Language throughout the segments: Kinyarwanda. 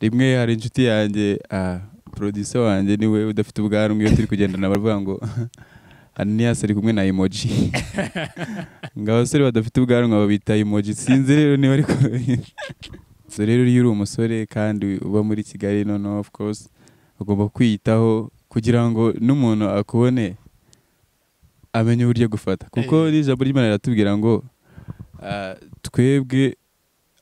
rimwe hari inshuti yanjye producer wanjye niwe udafite ubwanwa iyo turi kugendana baravuga ngo aniyasi ari kumwe na emoji ngo abasore badafite ubwanwa babita emoji sinzi rero niba ari kubabita so rero iyo uri umusore kandi uba muri kigali noneho of course ugomba kwiyitaho kugira ngo n'umuntu akubone amenye uburyo gufata kuko n'ijambo ry'imana riratubwira ngo ah, twebwe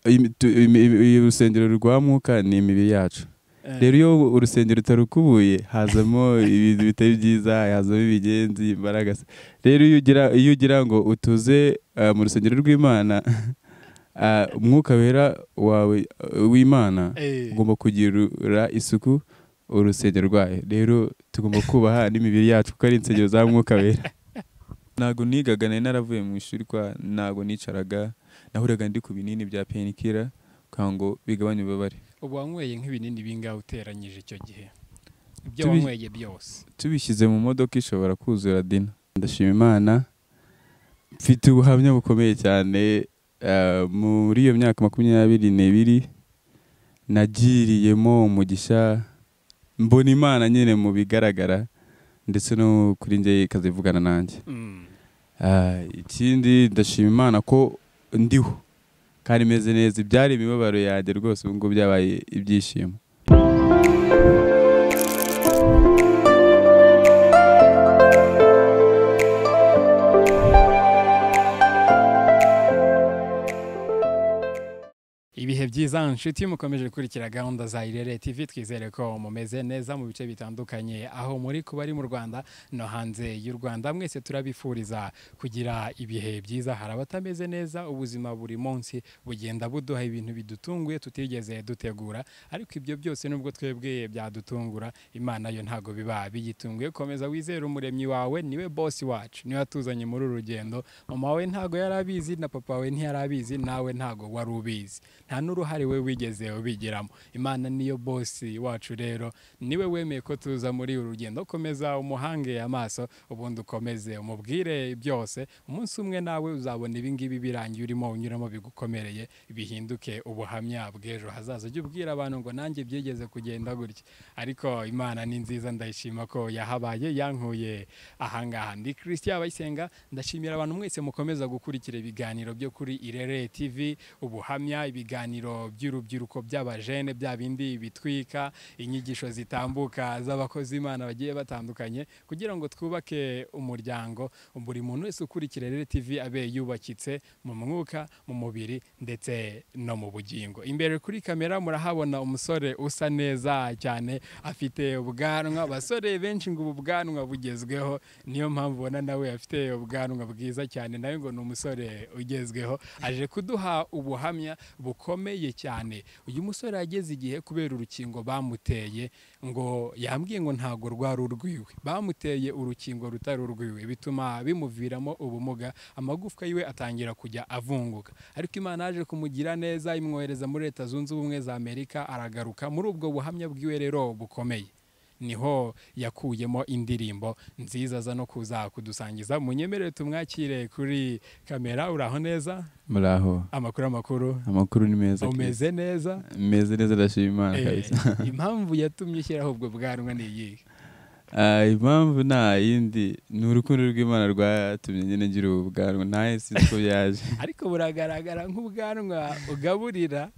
imi- tu- imi- imi- urusengero rwa mwuka ni imibiri yacu Eh, rero iyo urusengero utarukubuye hazamo ibintu bitari byiza hazamo ibigenzi imbaraga se. rero iyo ugira iyo ugira ngo utuze ah, mu rusengero rw'imana ah, umwuka wera wawe ah, w'imana eh, ugomba kugirira isuku urusengero rwayo rero tugomba kubaha n'imibiri yacu kuko ari insengero za mwuka wera ntabwo nigaga nari naravuye mu ishuri kwa ntabwo nicaraga nahuraga ndi ku binini bya penikira kugira ngo bigabanye ububabare ubu wanyweye nk'ibinini bingahe uteranyije icyo gihe ibyo Tubi- wanyweye byose tubishyize mu modoka ishobora kuzura dina ndashima imana mfite ubuhamya bukomeye cyane ah, muri iyo myaka makumyabiri n'ibiri nagiriyemo umugisha mbona imana nyine mu bigaragara ndetse no kuri njye ikazivugana nanjye Mm. Ah, ikindi ndashima imana ko ndiho kandi meze neza ibyari imibabaro yanjye rwose ubu ngubu byabaye ibyishimo ibihe byiza inshuti iyo mukomeje gukurikira gahunda za irere tv twizere ko mumeze neza mu bice bitandukanye aho muri kuba ari mu rwanda no hanze y'u rwanda mwese turabifuriza kugira ibihe byiza hari abatameze neza ubuzima buri munsi bugenda buduha ibintu bidutunguye tutigeze dutegura ariko ibyo byose nubwo twebwe byadutungura imana yo ntabwo biba biyitunguye komeza wizere umuremyi wawe niwe bosi wacu niwe atuzanye muri uru rugendo mama wawe ntabwo yari abizi na papa wawe ntiyari abizi nawe ntabwo wari ubizi nta n'uruhare we wigeze ubigiramo imana niyo bosi wacu rero niwe wemeye ko tuza muri uru rugendo komeza umuhange amaso ubundi ukomeze umubwire byose umunsi umwe nawe uzabona ibingibi birangiye urimo unyuramo bigukomereye bihinduke ubuhamya bw'ejo hazaza ujye ubwira abantu ngo nanjye byigeze kugenda gutya ariko imana ni nziza ndayishima ko yahabaye yankuye ahangaha ndi christian abayisenga ndashimira abantu mwese mukomeza gukurikira ibiganiro byo kuri irere tv ubuhamya ibiganiro by'urubyiruko by'abajene bya bindi bitwika inyigisho zitambuka z'abakozi imana bagiye batandukanye kugira ngo twubake umuryango buri muntu wese ukurikira rero tv abe yubakitse mu mwuka mu mubiri ndetse no mu bugingo imbere kuri kamera murahabona umusore usa neza cyane afite ubwanwa abasore benshi ngo ubu bwanwa bugezweho niyo mpamvu ubona nawe afite ubwanwa bwiza cyane nawe ngo ni umusore ugezweho aje kuduha ubuhamya bukomeye cyane uyu musore yageze igihe kubera urukingo bamuteye ngo yambwiye ngo ntabwo rwari urwiwe bamuteye urukingo rutari urwiwe bituma bimuviramo ubumuga amagufwa yiwe atangira kujya avunguka ariko imana yaje kumugira neza imwohereza muri leta zunze ubumwe za amerika aragaruka muri ubwo buhamya bwiwe rero bukomeye niho yakuyemo indirimbo nziza za no kuza kudusangiza munyemerere tumwakire kuri kamera uraho neza muraho amakuru amakuru amakuru ni meza umeze neza meze neza ndashima imana Eh, kabisa impamvu yatumye ushyiraho ubwo bwanwa ni iyihe Ah, impamvu nta yindi ni urukundo rw'imana rwatumye nyine ngira ubu bwanwa ntaye sinzi ko byaje ariko buragaragara nk'ubwanwa ugaburira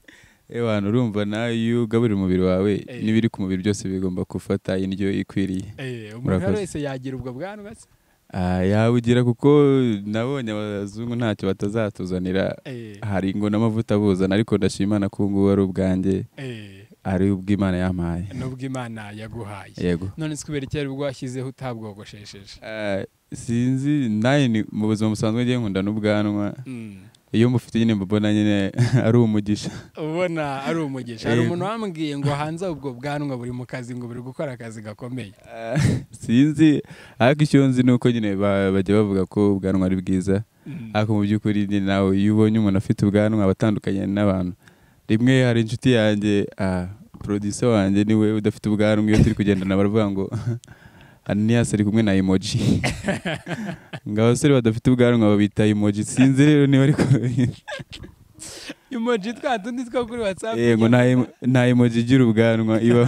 ewe hantu urumva nawe iyo ugaburira umubiri wawe Eh. n'ibiri ku mubiri byose bigomba gufata indyo ikwiriye Eh, umuntu Murakoze. wese yagira ubwo bwanwa se Ah, yawugira kuko nabonye abazungu ntacyo batazatuzanira Eh, hari ngo n'amavuta buzana ariko ndashima Imana ko ubu ngubu ari ubwanjye eh, ari ubw'imana yampaye nubwo imana yaguhaye yego none se kubera icyari bwashyizeho utabwogoshesheje Ah, sinzi nawe ni mu buzima busanzwe ngiye nkunda n'ubwanwa Mm. iyo mufite nyine mbona nyine ari umugisha ubona ari umugisha hari Eh. umuntu wambwiye ngo hanze ubwo bwanwa buri mu kazi ngo buri gukora akazi gakomeye Ah, sinzi ariko icyo nzi ni uko nyine ba- bajya bavuga ko ubwanwa ari bwiza ariko mu by'ukuri ni nawe iyo ubonye umuntu afite ubwanwa aba atandukanye n'abantu rimwe hari inshuti yanjye ah, producer wanjye niwe udafite ubwanwa iyo turi kugendana baravuga ngo aniyasi ari kumwe na emoji ngo abasore badafite ubwanwa babita emoji sinzi rero niba ari kubabita emoji twa tundi two kuri watsapu yego nta emo- nta emoji igira ubwanwa iba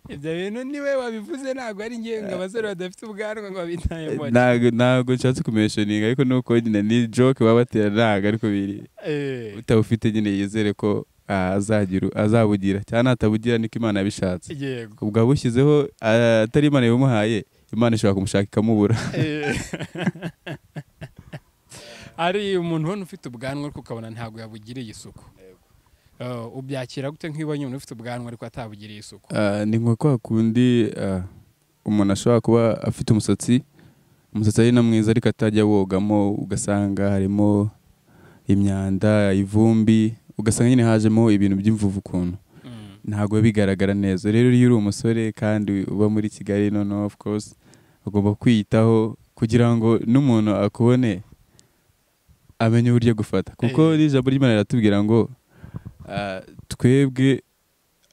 ibyo bintu niwe wabivuze ntabwo ari ngewe ngo abasore badafite ubwanwa ngo babita emoji ntago ntago nshatse kumentioninga ariko nuko nyine ni joke baba batera ntago ariko biri Eh, utabufite nyine yizere ko ah, azagira azabugira cyangwa natabugira niko imana yabishatse yego ubwo abushyizeho ah, atari imana yabimuhaye imana ishobora kumushaka ikamubura Eh. ari umuntu ubona ufite ubwanwa ariko ukabona ntabwo yabugiriye isuku Eh, ubyakira gute nk'ibonye umuntu ufite ubwanwa ariko atabugiriye isuku Ah, ni nka kwa kundi ah, umuntu ashobora kuba afite umusatsi umusatsi ari na mwiza ariko atajya wogamo ugasanga harimo imyanda ivumbi ugasanga nyine hajemo ibintu by'imvuvu ukuntu Mm. ntabwo biba bigaragara neza rero iyo uri umusore kandi uba muri kigali noneho of course ugomba kwiyitaho kugira ngo n'umuntu akubone amenye uburyo agufata kuko Eh. n'ijambo ry'imana riratubwira ngo ah, twebwe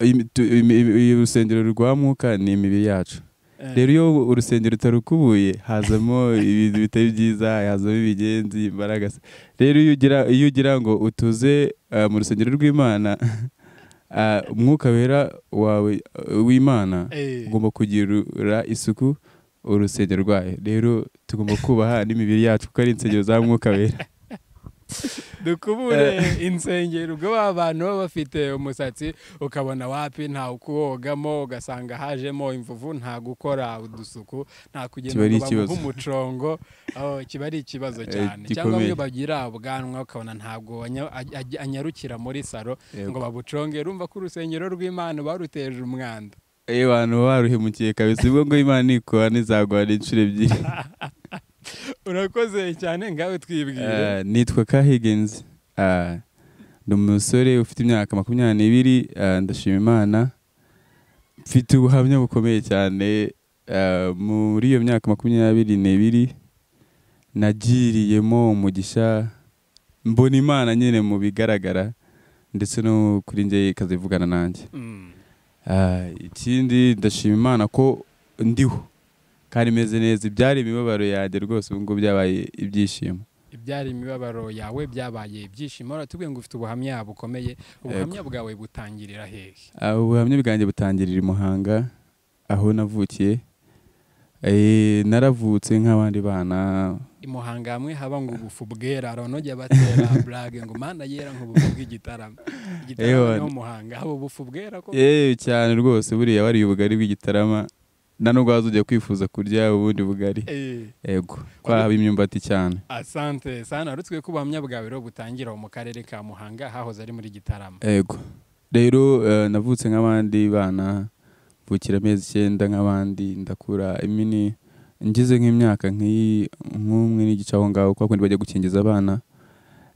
imi- tu- imi- imi- urusengero rwa mwuka ni imibiri yacu Eh, rero iyo urusengero utarukubuye hazamo ibintu bitari byiza hazamo ibigenzi imbaraga rero iyo ugira iyo ugira ngo utuze ah, mu rusengero rw'imana ah, umwuka wera wawe ah, w'imana eh, ugomba kugirira isuku urusengero rwayo rero tugomba kubaha n'imibiri yacu kuko ari insengero za mwuka wera dukubure insengero ubwo ba bantu baba bafite umusatsi ukabona wapi nta kuwogamo ugasanga hajemo imvuvu nta gukora udusuku nta kugenda Kiba ari ngo bamuhe ikibazo. umucongo aho kiba ari ikibazo Eh, cyane cyangwa gikomeye. bamwe bagira ubwanwa ukabona ntabwo anya- aj- anyarukira muri saro ngo babuconge rumva ko urusengero rw'imana baruteje umwanda iyo abantu baruhemukiye kabisa ubwo ngo imana nikora nizagwana inshuro ebyiri urakoze cyane ngawe twibwire Ah, nitwa K Higgins Ah, ni umusore ufite imyaka makumyabiri n'ibiri ah, ndashima imana mfite ubuhamya bukomeye cyane Ah, muri iyo myaka makumyabiri n'ibiri nagiriyemo umugisha mbona imana nyine mu bigaragara ndetse no kuri njye ikazivugana nanjye Mm. Ah, ikindi ndashima imana ko ndiho kandi meze neza ibyari imibabaro yanjye rwose ubu ngubu byabaye ibyishimo ibyari imibabaro yawe byabaye ibyishimo uratubwiye ngo ufite ubuhamya bukomeye ubuhamya bwawe butangirira hehe Ah, ubuhamya bwanjye butangirira i Muhanga aho navukiye Eh, naravutse nk'abandi bana i Muhanga hamwe haba ngo ubufu bwera hari abanogeye batera burage ngo mana yera nk'ubufu bw'igitaramo igitaramo Ewa. ni ho Muhanga haba ubufu bwera ko Eh, cyane rwose buriya wariye ubugari bw'igitarama nta nubwo waza ujya kwifuza kurya ubundi bugari Eh, yego twahaba imyumbati cyane asante sana rutswe ko ubuhamya bwawe rero butangira mu karere ka Muhanga hahoze ari muri gitaramo yego rero eh, navutse nk'abandi bana mvukira amezi icyenda nk'abandi ndakura imini ngize nk'imyaka nk'iyi nk'umwe n'igice aho ngaho kwa kundi bajya gukingiza abana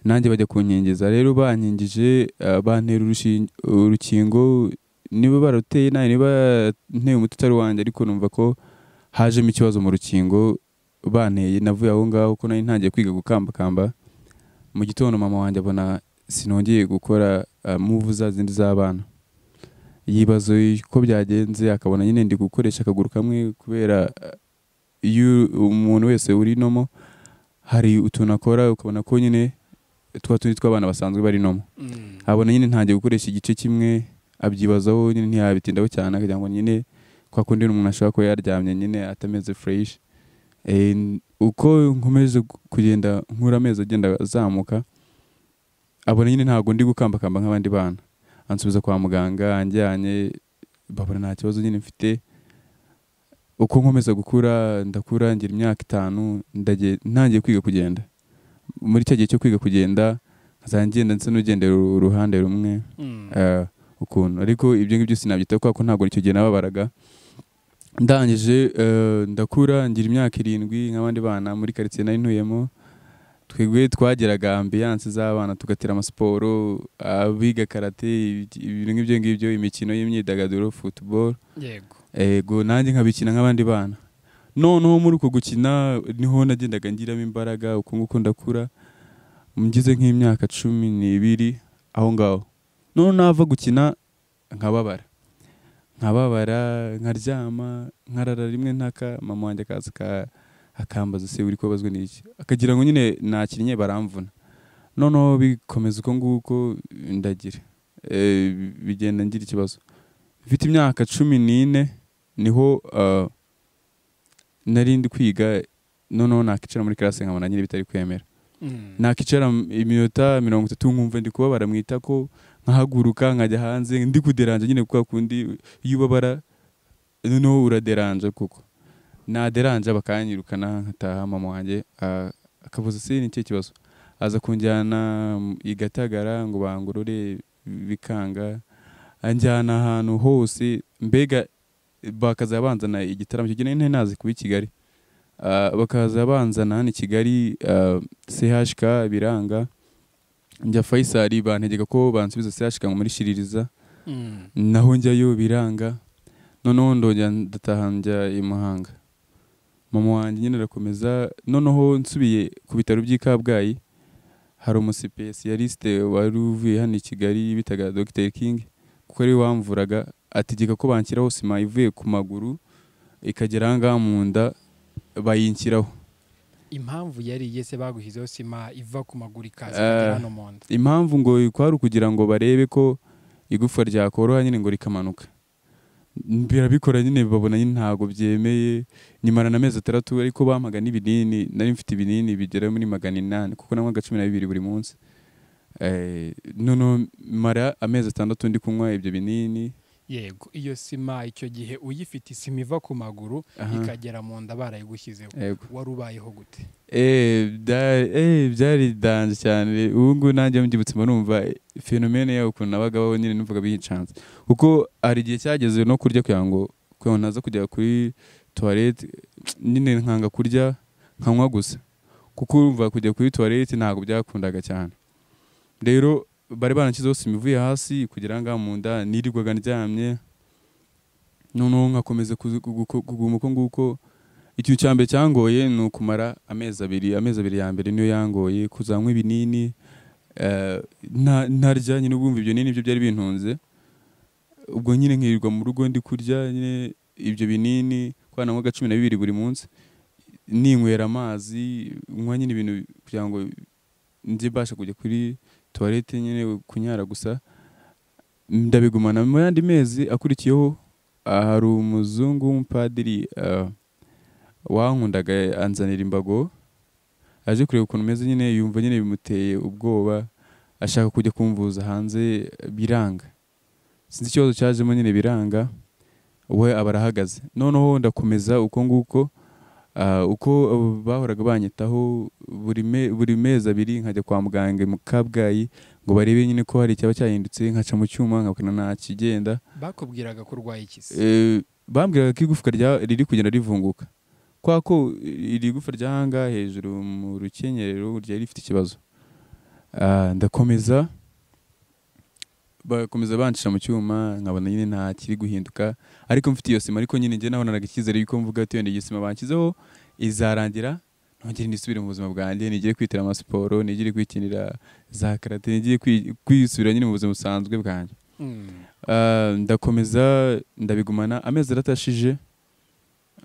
nanjye bajya kunkingiza rero bankingije eh, bantera urushin- urukingo niba baruteye nawe niba nteye umuti utari wanjye ariko numva ko hajemo ikibazo mu rukingo banteye navuye aho ngaho ko nari ntangiye kwiga gukambakamba mu gitondo mama wanjye abona sinongeye gukora uh, move za zindi z'abana yibaza uko byagenze akabona nyine ndi gukoresha akaguru kamwe kubera uh, iyo umuntu wese uri nomo hari utuntu akora ukabona ko nyine twa tundi tw'abana basanzwe bari nomo Mm. abona nyine ntangiye gukoresha igice kimwe abyibazaho nyine ntiyabitindaho cyane akagira ngo nyine kwa kundi umuntu ashobora kuba yaryamye nyine atameze fureshi Eh, n- uko nkomeje gu- kugenda nkura amezi agenda azamuka abona nyine ntabwo ndi gukambakamba nk'abandi bana ansubiza kwa muganga anjyanye babona nta kibazo nyine mfite uko nkomeza gukura ndakura ngira imyaka itanu ndagiye- ntangiye kwiga kugenda muri cya gihe cyo kwiga kugenda nkazajya ngenda ndetse n'ugendera uru- uruhande rumwe Mm. eh, ukuntu ariko ibyo ngibyo sinabyitaho kubera ko ntabwo icyo gihe nababaraga ndangije eh, ndakura ngira imyaka irindwi nk'abandi bana muri karitsiye nari ntuyemo twebwe twageraga ambiyanse z'abana tugatera amasiporo abiga karate ibi- ibintu nk'ibyo ngibyo imikino y'imyidagaduro football yego ego nanjye nkabikina nk'abandi bana noneho muri uko gukina niho nagendaga ngiramo imbaraga uko nguko ndakura ngize nk'imyaka cumi n'ibiri aho ngaho noneho nava gukina nkababara nkababara nkaryama nkarara rimwe ntaka mama wanjye akaza aka- akambaza se uri kubabazwa n'iki akagira ngo nyine nakinnye baramvuna noneho bikomeza uko nguko ndagira Eh, bigenda ngira ikibazo mfite imyaka cumi n'ine niho ah, nari ndi kwiga noneho nakicara muri classe nkabona nyine bitari kwemera Mm. nakicara m- iminota mirongo itatu nkumva ndi kubabara mu itako nkahaguruka nkajya hanze ndi kuderanja nyine kwa kundi iyo ubabara noneho uraderanja kuko naderanja bakanyirukana nkataha mama wanjye ah, akavuza se ni ikihe kibazo aza kunjyana mm, i Gatagara ngo bangorore bikanga anjyana ahantu hose mbega bakaza banzana igitaramo icyo gihe nari nazi kuba i Kigali Ah, bakaza banzana hano i Kigali ah, CHK biranga njya Faisal bantegeka ko bansubiza CHK ngo muri Shiririza Mm. naho njyayo biranga noneho ndongera ndataha njya i Muhanga mama wanjye nyine arakomeza noneho nsubiye ku bitaro by'i Kabgayi hari umusipesiyalisite wari uvuye hano i Kigali bitaga Dr King kuko ari we wamvuraga ategeka ko banshyiraho sima ivuye ku maguru ikagera aha ngaha mu nda bayinshyiraho impamvu yari iye se baguhizeho sima iva ku maguru ikaza Eh. ikagera hano mu nda impamvu ngo kwari ukugira ngo barebe ko igufwa ryakoroha nyine ngo rikamanuka birabikora nyine babona nyine ntabwo byemeye nyimara na mezi atandatu ariko bampaga n'ibinini nari mfite ibinini bigera muri magana inani kuko nanywaga cumi na bibiri buri munsi Eh, noneho mara amezi atandatu ndi kunywa ibyo binini yego iyo sima icyo gihe uyifite isima iva ku maguru Aha. ikagera mu nda barayigushyizeho Yego. wari ubayeho gute Eh, bya- eh, byari danje cyane ubu ngubu nanjye mbyibutse mba numva fenomene yawe ukuntu nabagabaho nyine numvaga biyicanze kuko hari igihe cyageze no kurya kugira ngo kugira ngo naza kujya kuri toilette nyine nkanga kurya nkanywa gusa kuko urumva kujya kuri toilette ntabwo byakundaga cyane rero bari barashyizeho sima ivuye hasi kugira ngo mu nda nirirwaga ndyamye noneho nkakomeza kuzu- gu- gu- kuguma uko nguko ikintu cya mbere cyangoye ni ukumara amezi abiri amezi abiri ya mbere niyo yangoye kuzanywa ibinini eh, nta- ntarya nyine ubwumva ibyo binini byo byari bintunze ubwo nyine nkirirwa mu rugo ndi kurya nyine ibyo binini kwana nk'aga cumi na bibiri buri munsi ninywera amazi nywa nyine ibintu kugira ngo njye mbasha kujya kuri toilette nyine kunyara gusa ndabigumana mu yandi mezi akurikiyeho ah, hari umuzungu w'umupadiri ah, wankundaga anzanira imbago aje kureba ukuntu meze nyine yumva nyine bimuteye ubwoba ashaka kujya kumvuza hanze biranga sinzi ikibazo cyajemo nyine biranga we aba arahagaze noneho ndakomeza uko nguko ah, uko bahoraga banyitaho buri me- buri mezi abiri nkajya kwa muganga mu kabgayi ngo barebe nyine ko hari icyaba cyahindutse nkaca mu cyuma nkabona nta kigenda bakubwiraga ko urwaye iki se Eh, bambwiraga ko igufwa rya- riri kugenda rivunguka kwa ko iri gufa ry'ahanga hejuru mu rukenyerero ryari rifite ikibazo Ah, ndakomeza bakomeza bancisha mu cyuma nkabona nyine nta kiri guhinduka ariko mfite iyo sima ariko nyine njye nabonanaga icyizere yuko mvuga ati wenda iyi sima banshyizeho izarangira nongere nisubire mu buzima bwanjye nigire kwitira amasiporo nigire kwikinira za karate nigire kwi- kwisubira nyine mu buzima busanzwe bwanjye Mm. Ah, ndakomeza ndabigumana amezi aratashije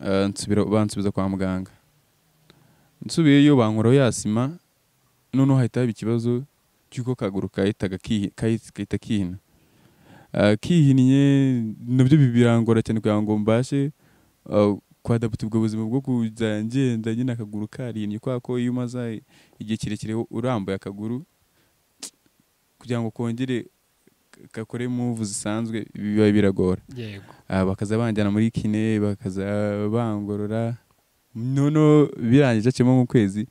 ah, nsubira bansubiza kwa muganga nsubiyeyo bankuraho ya sima noneho hahita haba ikibazo cy'uko akaguru kahitaga kihi- kahi- kahita kihina Ah, kihinnye nabyo bi- birangora cyane kugira ngo mbashe ah, kwadaputa ubwo buzima bwo kujya ngenda nyine akaguru karihinnye kubera ko iyo umaze igihe kirekire urambuye akaguru kugira ngo kongere gakore move zisanzwe biba biragora yego Ah, bakaza banjyana muri kine bakaza bangorora noneho birangije aciyemo nk'ukwezi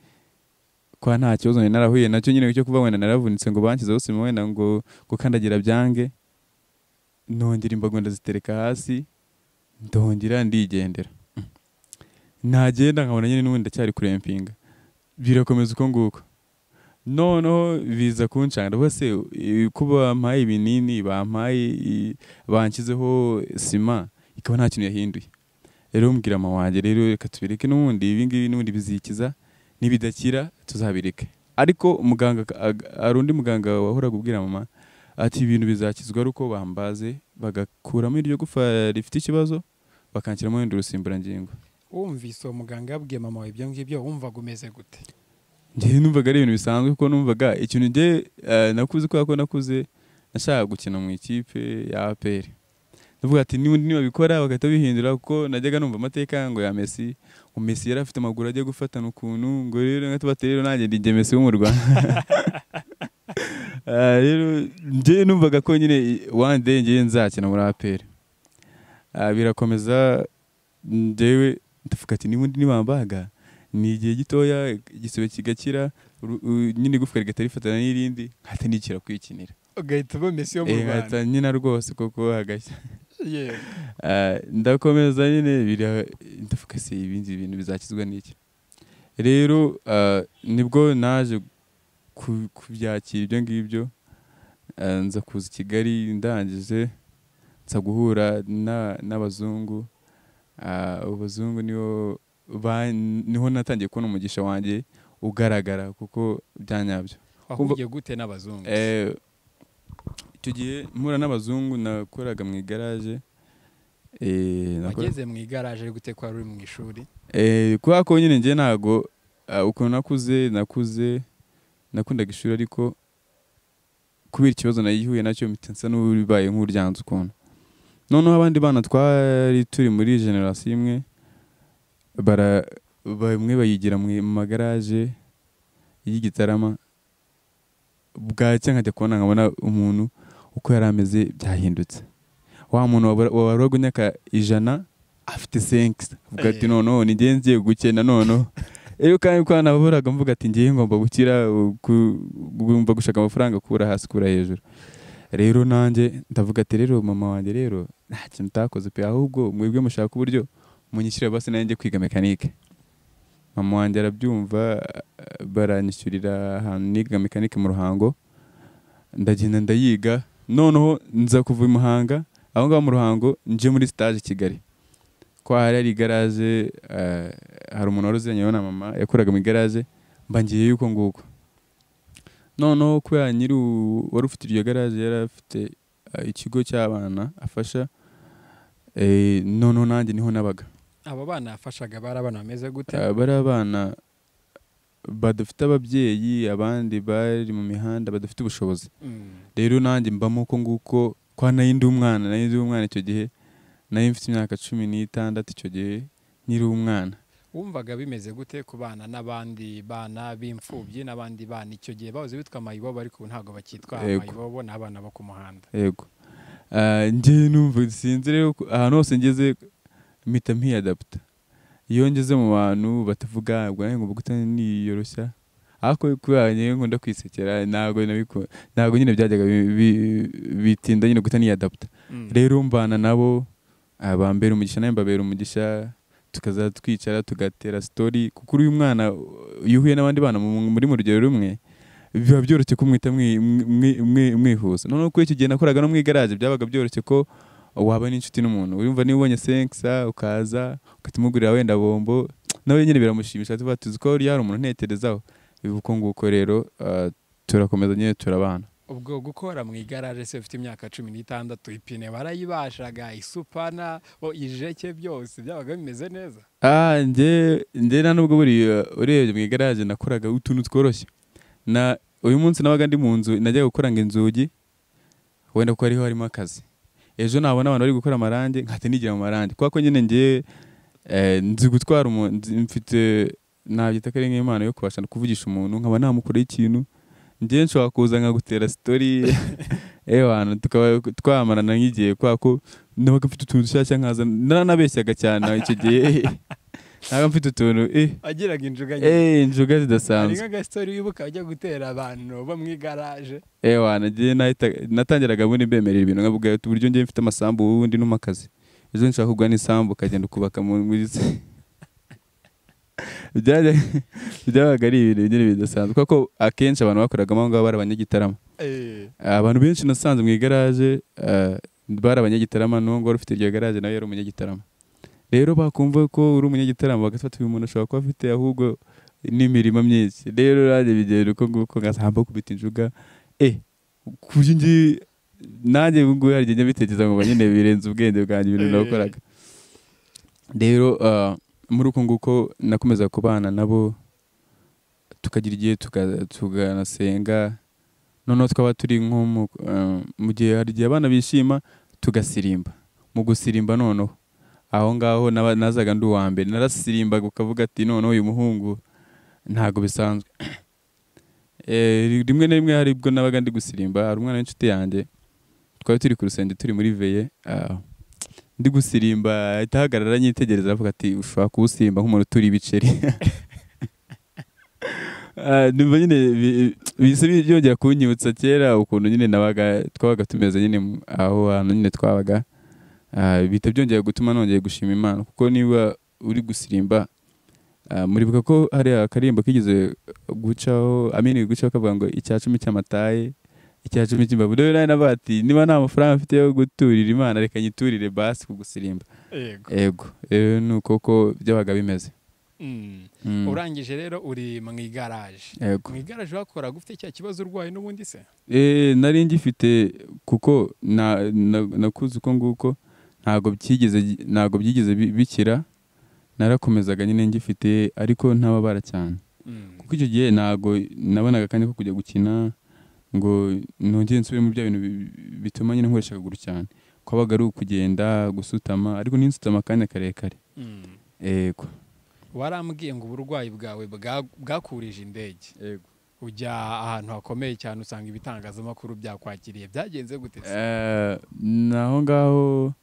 kwa nta kibazo nari narahuye nacyo nyine cyo kuva wenda naravunitse ngo banshyizeho sima wenda ngo gukandagira byange nongera imbago ndazitereka hasi ndongera ndigendera ntagenda nkabona nyine n'ubundi ndacyari kurempinga birakomeza uko nguko noneho biza kuncanga ndavuga se eh, ko bampaye ibinini bampaye i- banshyizeho sima ikaba nta kintu yahinduye rero mbwira mama wanjye rero reka tubireke n'ubundi ibi ngibi n'ubundi bizikiza nibidakira tuzabireke ariko muganga ak- ag- hari undi muganga wahoraga ubwira mama ati ibintu bizakizwa ari uko bambaze bagakuramo iryo gufa rifite ikibazo bakanshyiramo wenda urusimburangingo wumvise uwo muganga yabwiye mama wawe ibyo ngibyo wumvaga umeze gute njyewe numvaga ari ibintu bisanzwe kuko numvaga ikintu njye eh, nakuze kubera ko nakuze nashakaga gukina mu ikipe ya APR ndavuga ati niba nibabikora bagahita bihindura kuko najyaga numva amateka ngo ya Messi ngo Messi yari afite amaguru ajya gufatana ukuntu ngo rero nka tubate rero nanjye ndi njye Messi wo mu Rwanda Ah, rero njye numvaga ko nyine one day njye nzakina muri APR Ah, birakomeza njyewe ndavuga ati niba nibambaga ni igihe gitoya igisebe kigakira uru- u- nyine igufwa rigahita rifatana n'irindi nkahita nikira kwikinira ugahita uba mesi yo mu Eh, rwanda nkahita nyina rwose kuko hagashya yewe Ah, ndakomeza nyine bira ndavuga se ibindi bintu bizakizwa n'iki rero ah, nibwo naje ku- kubyakira ibyo ngibyo Ah, nza kuza i kigali ndangije nza guhura na- n'abazungu Ah, abo bazungu nibo ba- niho natangiye kubona umugisha wanjye ugaragara kuko byanyabyo wahugiye gute n'abazungu Eh, icyo gihe mpura n'abazungu nakoraga mu igaraje eh, nakora- wageze mu igaraje gute ko wari uri mu ishuri Eh, kubera ko nyine njye ntago ah, ukuntu nakuze nakuze nakundaga ishuri ariko kubera ikibazo nayihuye nacyo mpita nsa n'ubibaye nk'uryanze ukuntu noneho abandi bana twari turi muri generasiyo imwe bara bamwe bayigira mu mu magaraje y'igitarama bwacya nkajya kubona nkabona umuntu uko yari ameze byahindutse wa muntu wabura- wabarwaga imyaka ijana afite senkisi avuga ati Eh. noneho ni njye ngiye gukena noneho rero kandi ko naburaga mvuga ati ngiye ngomba gukira u- ku- ngomba gushaka amafaranga kura hasi kura hejuru rero nanjye ndavuga ati rero mama wanjye rero nta kintu utakoze pe ahubwo mwebwe mushaka uburyo munyishyurira basi nanjye njye kwiga mekanike mama wanjye arabyumva eh, baranyishyurira ahantu niga mekanike mu ruhango ndagenda ndayiga noneho nza kuva i muhanga aho ngaho mu ruhango nje muri stage i kigali ko hari hari igaraje eh, hari umuntu wari uziranye na mama yakoraga mu igaraje mba ngiye yuko nguko noneho kubera nyiri u- wari ufite iryo garaje yari afite eh, ikigo cy'abana afasha eh, noneho nanjye niho nabaga abo bana yafashaga bari abana bameze gute Ah, bari abana badafite ababyeyi abandi bari mu mihanda badafite ubushobozi Mm. rero nanjye mbamo uko nguko kwa nari ndi umwana nari ndi umwana icyo gihe nari mfite imyaka cumi n'itandatu icyo gihe nkiri umwana wumvaga bimeze gute ku bana n'abandi bana b'imfubyi n'abandi bana icyo gihe bahoze bitwa amayibobo ariko ubu ntabwo bakitwa Yego. amayibobo ni abana bo ku muhanda yego Ah, njye numva sinzi rero ko- ahantu hose ngeze mpita mpiyadaputa iyo ngeze mu bantu batavuga ngo nanjye ngomba guhita niyoroshya ariko kubera njyewe nkunda kwisekera ntabwo nabiku- ntabwo nyine byajyaga bi- bi- bitinda nyine guhita niyadaputa Mm. rero mbana nabo ah, bambera umugisha nawe mbabera umugisha tukaza twicara tugatera sitori kuko uyu mwana uh, iyo uhuye n'abandi bana mu- muri mu rugero rumwe biba byoroshye kumwita mwihuza noneho kuri icyo gihe nakoraga no mu igaraje byabaga byoroshye ko waba n'inshuti n'umuntu urumva niba ubonye senkisa ukaza ukatumugurira wenda bombo nawe nyine biramushimisha tuba tuzi ko yari umuntu ntekerezaho uko nguko rero ah, turakomeza nyine turabana ubwo gukora mu igaraje se ufite imyaka cumi n'itandatu ipine barayibashaga isupana o ijeke byose byabaga bimeze neza Ah, njye njye nta nubwo buriya urebye mu igaraje nakoraga utuntu tworoshye na uyu munsi nabaga ndi mu nzu najyaga gukoranga inzugi wenda kuko ariho harimo akazi ejo nabona abantu bari gukora amarangi nkahita nigira mu marangi kubera ko nyine njye eh, nzi gutwara umuntu nzi- mfite nabyita ko ari nk'impano yo kubasha kuvugisha umuntu nkaba namukoraho ikintu njye nshobora kuza nkagutera sitori ewe hantu tukaba twamarana nk'igihe kubera ko nabaga mfite utuntu dushyashya nkaza naranabeshyaga cyane icyo gihe nabaga mfite utuntu eh agiraga injuga nyinshi eh injuga hari zidasanzwe nk'agastori wibuka ajya gutera abantu bo mu igaraje ewe hantu njye nahita- natangiraga ubundi mbemerera ibintu nkavuga ati, uburyo njye mfite amasambu wowe undi n'umakazi ejo nshaka kugura n'isambu ukagenda ukubaka mu- muri se Byajya- byabaga ari ibintu nyine bidasanzwe kuko akenshi abantu bakoragamo aho ngaho bari abanyagitarama Eh, abantu benshi nasanze mu igaraje eh, bari abanyagitarama n'uwo ngwari ufite iryo garaje nawe yari umunyagitarama rero bakumva ko uri umunyagitarama bagafata uyu muntu ashobora kuba afite ahubwo n'imirimo myinshi rero nanjye bigenda uko nguko ngasamba kubita injuga eh kuburyo ngi nanjye ubu ngubu hari igihe njya bitekereza ngo nyine birenze ubwenge bwanjye ibintu nakoraga rero eh, muri uko nguko nakomeza kubana nabo tukagira igihe tuka- tukanasenga noneho twaba turi nko mu- eh, mu gihe hari igihe abana bishima tugasirimba mu gusirimba noneho aho ngaho naba- nazaga ndi uwa mbere narasirimbaga ukavuga ati noneho uyu muhungu ntabwo bisanzwe Eh, rimwe na rimwe hari ubwo nabaga ndi gusirimba hari umwana w'inshuti yanjye twari turi ku rusenge turi muri veye ah, ndi gusirimba ahita ahagarara anyitegereza aravuga ati ushobora kuwusimba nk'umuntu uturi ibiceri Ah, numva nyine bi- bihise byongera kunyibutsa kera ukuntu nyine nabaga twabaga tumeze nyine mu- aho hantu nyine twabaga Ah, bihita byongera gutuma nongeye gushima imana kuko niba uri gusirimba ah, muribuka ko hari akaririmbo kigeze gucaho amini gucaho kavuga ngo icya cumi cy'amataye icya cumi cy'imbavu rero nawe navuga ati niba nta mafaranga mfite yo guturira imana reka nyiturire basi ku gusirimba yego ego rero ni uko ko byabaga bimeze Mm. Mm, urangije rero uri mu igaraje ego mu igaraje wakoraga ufite cya kibazo urwaye n'ubundi se Eh, nari ngifite kuko na- na- nakuze uko nguko ntabwo byigeze ntabwo byigeze bi- bikira narakomezaga nyine ngifite ariko ntababara cyane Mm. kuko icyo gihe ntabwo nabonaga akanya ko kujya gukina ngo nongere nsubire muri bya bintu bi- bituma nyine nkoresha akaguru cyane kwabaga ari ukugenda gusutama ariko n'insutama akanya karekare Mm. yego warambwiye ngo uburwayi bwawe bwa- bwakurije indege yego ujya ahantu hakomeye cyane usanga ibitangazamakuru byakwakiriye byagenze gute se naho ngaho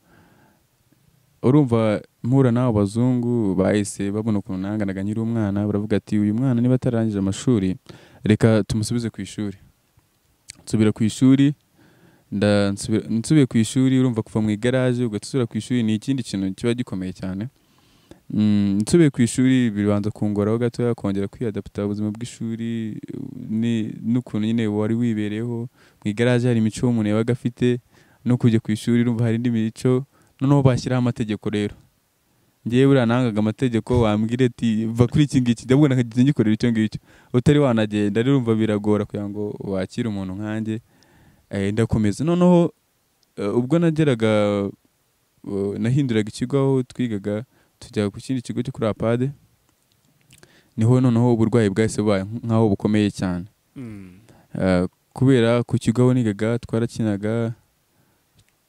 urumva mpura n'abo bazungu bahise babona ukuntu nanganaga nkiri umwana baravuga ati uyu mwana niba atarangije amashuri reka tumusubize ku ishuri nsubira ku ishuri nda- nsubira- nsubiye ku ishuri urumva kuva mu igaraje ugatsura ku ishuri ni ikindi kintu kiba gikomeye cyane Mm, nsubiye ku ishuri bibanza kungoraho gatoya kongera kwiyadaputa ubuzima bw'ishuri ni- n'ukuntu nyine wari wibereyeho mu igaraje hari imico umuntu yabaga afite no kujya ku ishuri urumva hari indi mico noneho bashyiraho amategeko rero ngewe buriya nangaga amategeko wambwira ati va kuri iki ngiki ndabwo nakageze ngikorera icyo ngicyo utari wanagenda rero urumva biragora kugira ngo wakire umuntu nkanjye Eh, ndakomeza noneho eh, ubwo nageraga eh, nahinduraga ikigo aho twigaga tujya ku kindi kigo cyo kuri apade niho noneho uburwayi bwahise bubaye nk'aho bukomeye cyane Mm. Eh, kubera ku kigo aho nigaga twarakinaga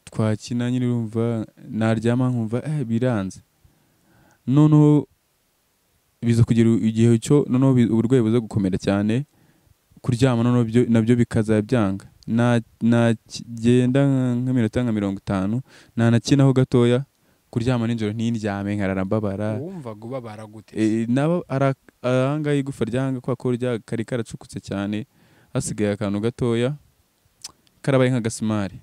twakina nyine urumva naryama nkumva eh, biranze noneho biza kugera igihe cyo noneho bi- uburwayi buza gukomera cyane kuryama noneho byo- nabyo bikaza byanga Na- nagenda nk'iminota nka mirongo itanu nanakinaho gatoya kuryama nijoro ntindyame nkarara mbabara wumvaga ubabara gute se? Eh, nabo ara- ahangaha igufa ryanga kwa ko rya kari karacukutse cyane hasigaye akantu gatoya karabaye nk'agasimari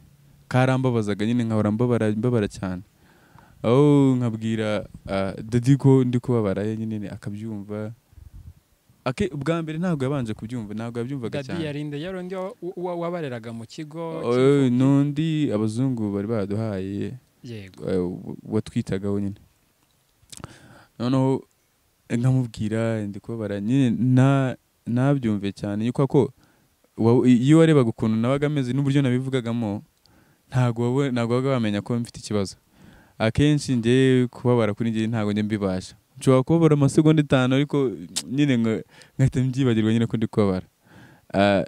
karambabazaga nyine nkahora mbabara mbabara cyane aho nkabwira ah, dadi ko ndi kubabara ye nyine akabyumva Ake, ubwa mbere ntabwo yabanje kubyumva ntabwo yabyumvaga dadi cyane yarinde yarundi wa- wa- wabareraga mu kigo Eh, n'undi abazungu bari baduhaye yego eh, w- watwitagaho nyine noneho nkamubwira ndi kubabara nyine nta- ntabyumve cyane yuko ko wa- iyo warebaga ukuntu nabaga ameze n'uburyo nabivugagamo ntabwo waba- ntabwo wabaga wamenya ko mfite ikibazo akenshi njye kubabara kuri njye ntabwo njye mbibasha nshobora kubabara amasegonda itanu ariko nyine nka- nkahita mbyibagirwa nyine ko ndi kubabara Ah,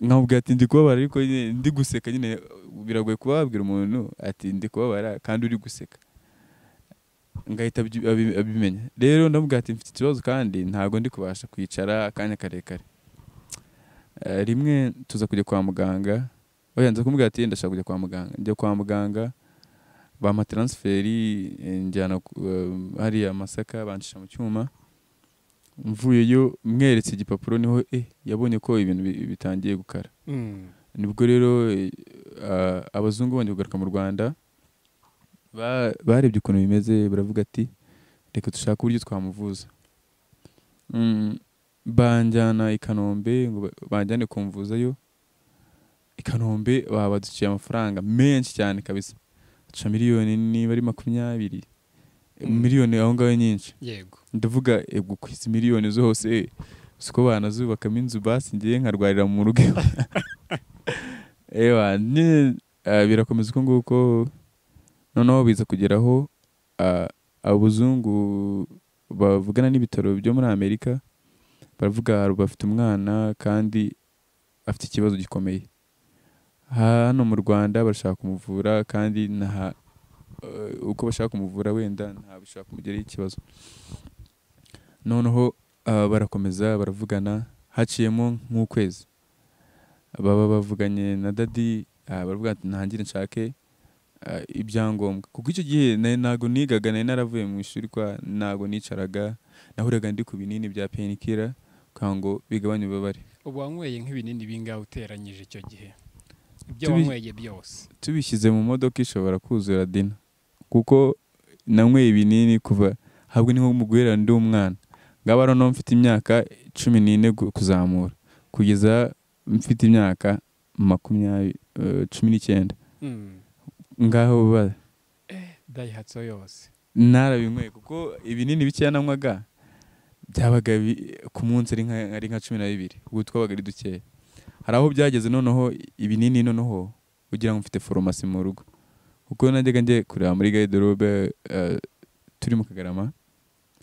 nkamubwira ati ndi kubabara ariko nyine ndi guseka nyine biragoye kuba wabwira umuntu ati ndi kubabara kandi uri guseka ngahita abyi- abi- abimenya rero ndamubwira ati mfite ikibazo kandi ntabwo ndi kubasha kwicara akanya karekare Eh, rimwe tuza kujya kwa muganga oya nza kumubwira ati ndashaka kujya kwa muganga njya kwa muganga bampa taransiferi eh, njyana ku- eh, hariya masaka bancisha mu cyuma mvuyeyo mweretse igipapuro niho eh yabonye ko ibintu bi- bitangiye gukara Mm. nibwo rero eh, ah, abazungu bongeye kugaruka mu rwanda ba- barebye ukuntu bimeze baravuga ati reka dushake uburyo twamuvuza Mm, banjyana i kanombe ngo ba- banjyane kumvuzayo i kanombe baba baduciye amafaranga menshi cyane kabisa duca miliyoni niba ari makumyabiri Mm. miliyoni aho ngaho nyinshi yego ndavuga ego ku izi miliyoni zose siko banazubakamo inzu basi ngiye nkarwarira mu rugo iwa. ewa nyine ah, birakomeza uko nguko noneho biza kugeraho abazungu bavugana n'ibitaro byo muri amerika baravuga hari bafite umwana kandi afite ikibazo gikomeye hano mu rwanda barashaka kumuvura kandi nta eh, uko bashaka kumuvura wenda nta bishobora kumugeraho ikibazo noneho ah, barakomeza baravugana haciyemo nk'ukwezi baba bavuganye na dadi ah, baravuga ati ntangire nshake ah, ibyangombwa kuko icyo gihe nari ntago nigaga nari naravuye mu ishuri kwa ntago nicaraga nahuraga ndi ku binini bya penikira kugira ngo bigabanye ububabare ubu wanyweye nk'ibinini bingahe uteranyije icyo gihe ibyo Tubi- wanyweye byose tubishyize mu modoka ishobora kuzura dina kuko nanyweye ibinini kuva habwo ni nko mu guhera ndi umwana ngaba rero no mfite imyaka cumi n'ine gu- kuzamura kugeza mfite imyaka makumyabiri eh, cumi n'icyenda Mm. ngaho bari dayihatsu yose narabinyweye kuko ibinini bikeya nanywaga byabaga bi- ku munsi ari nka, ari nka cumi na bibiri ubwo twabaga ari dukeya hari aho byageze noneho ibinini noneho ugira ngo mfite foromasi mu rugo kuko najyaga njye kureba muri garderobe eh, turi mu kagarama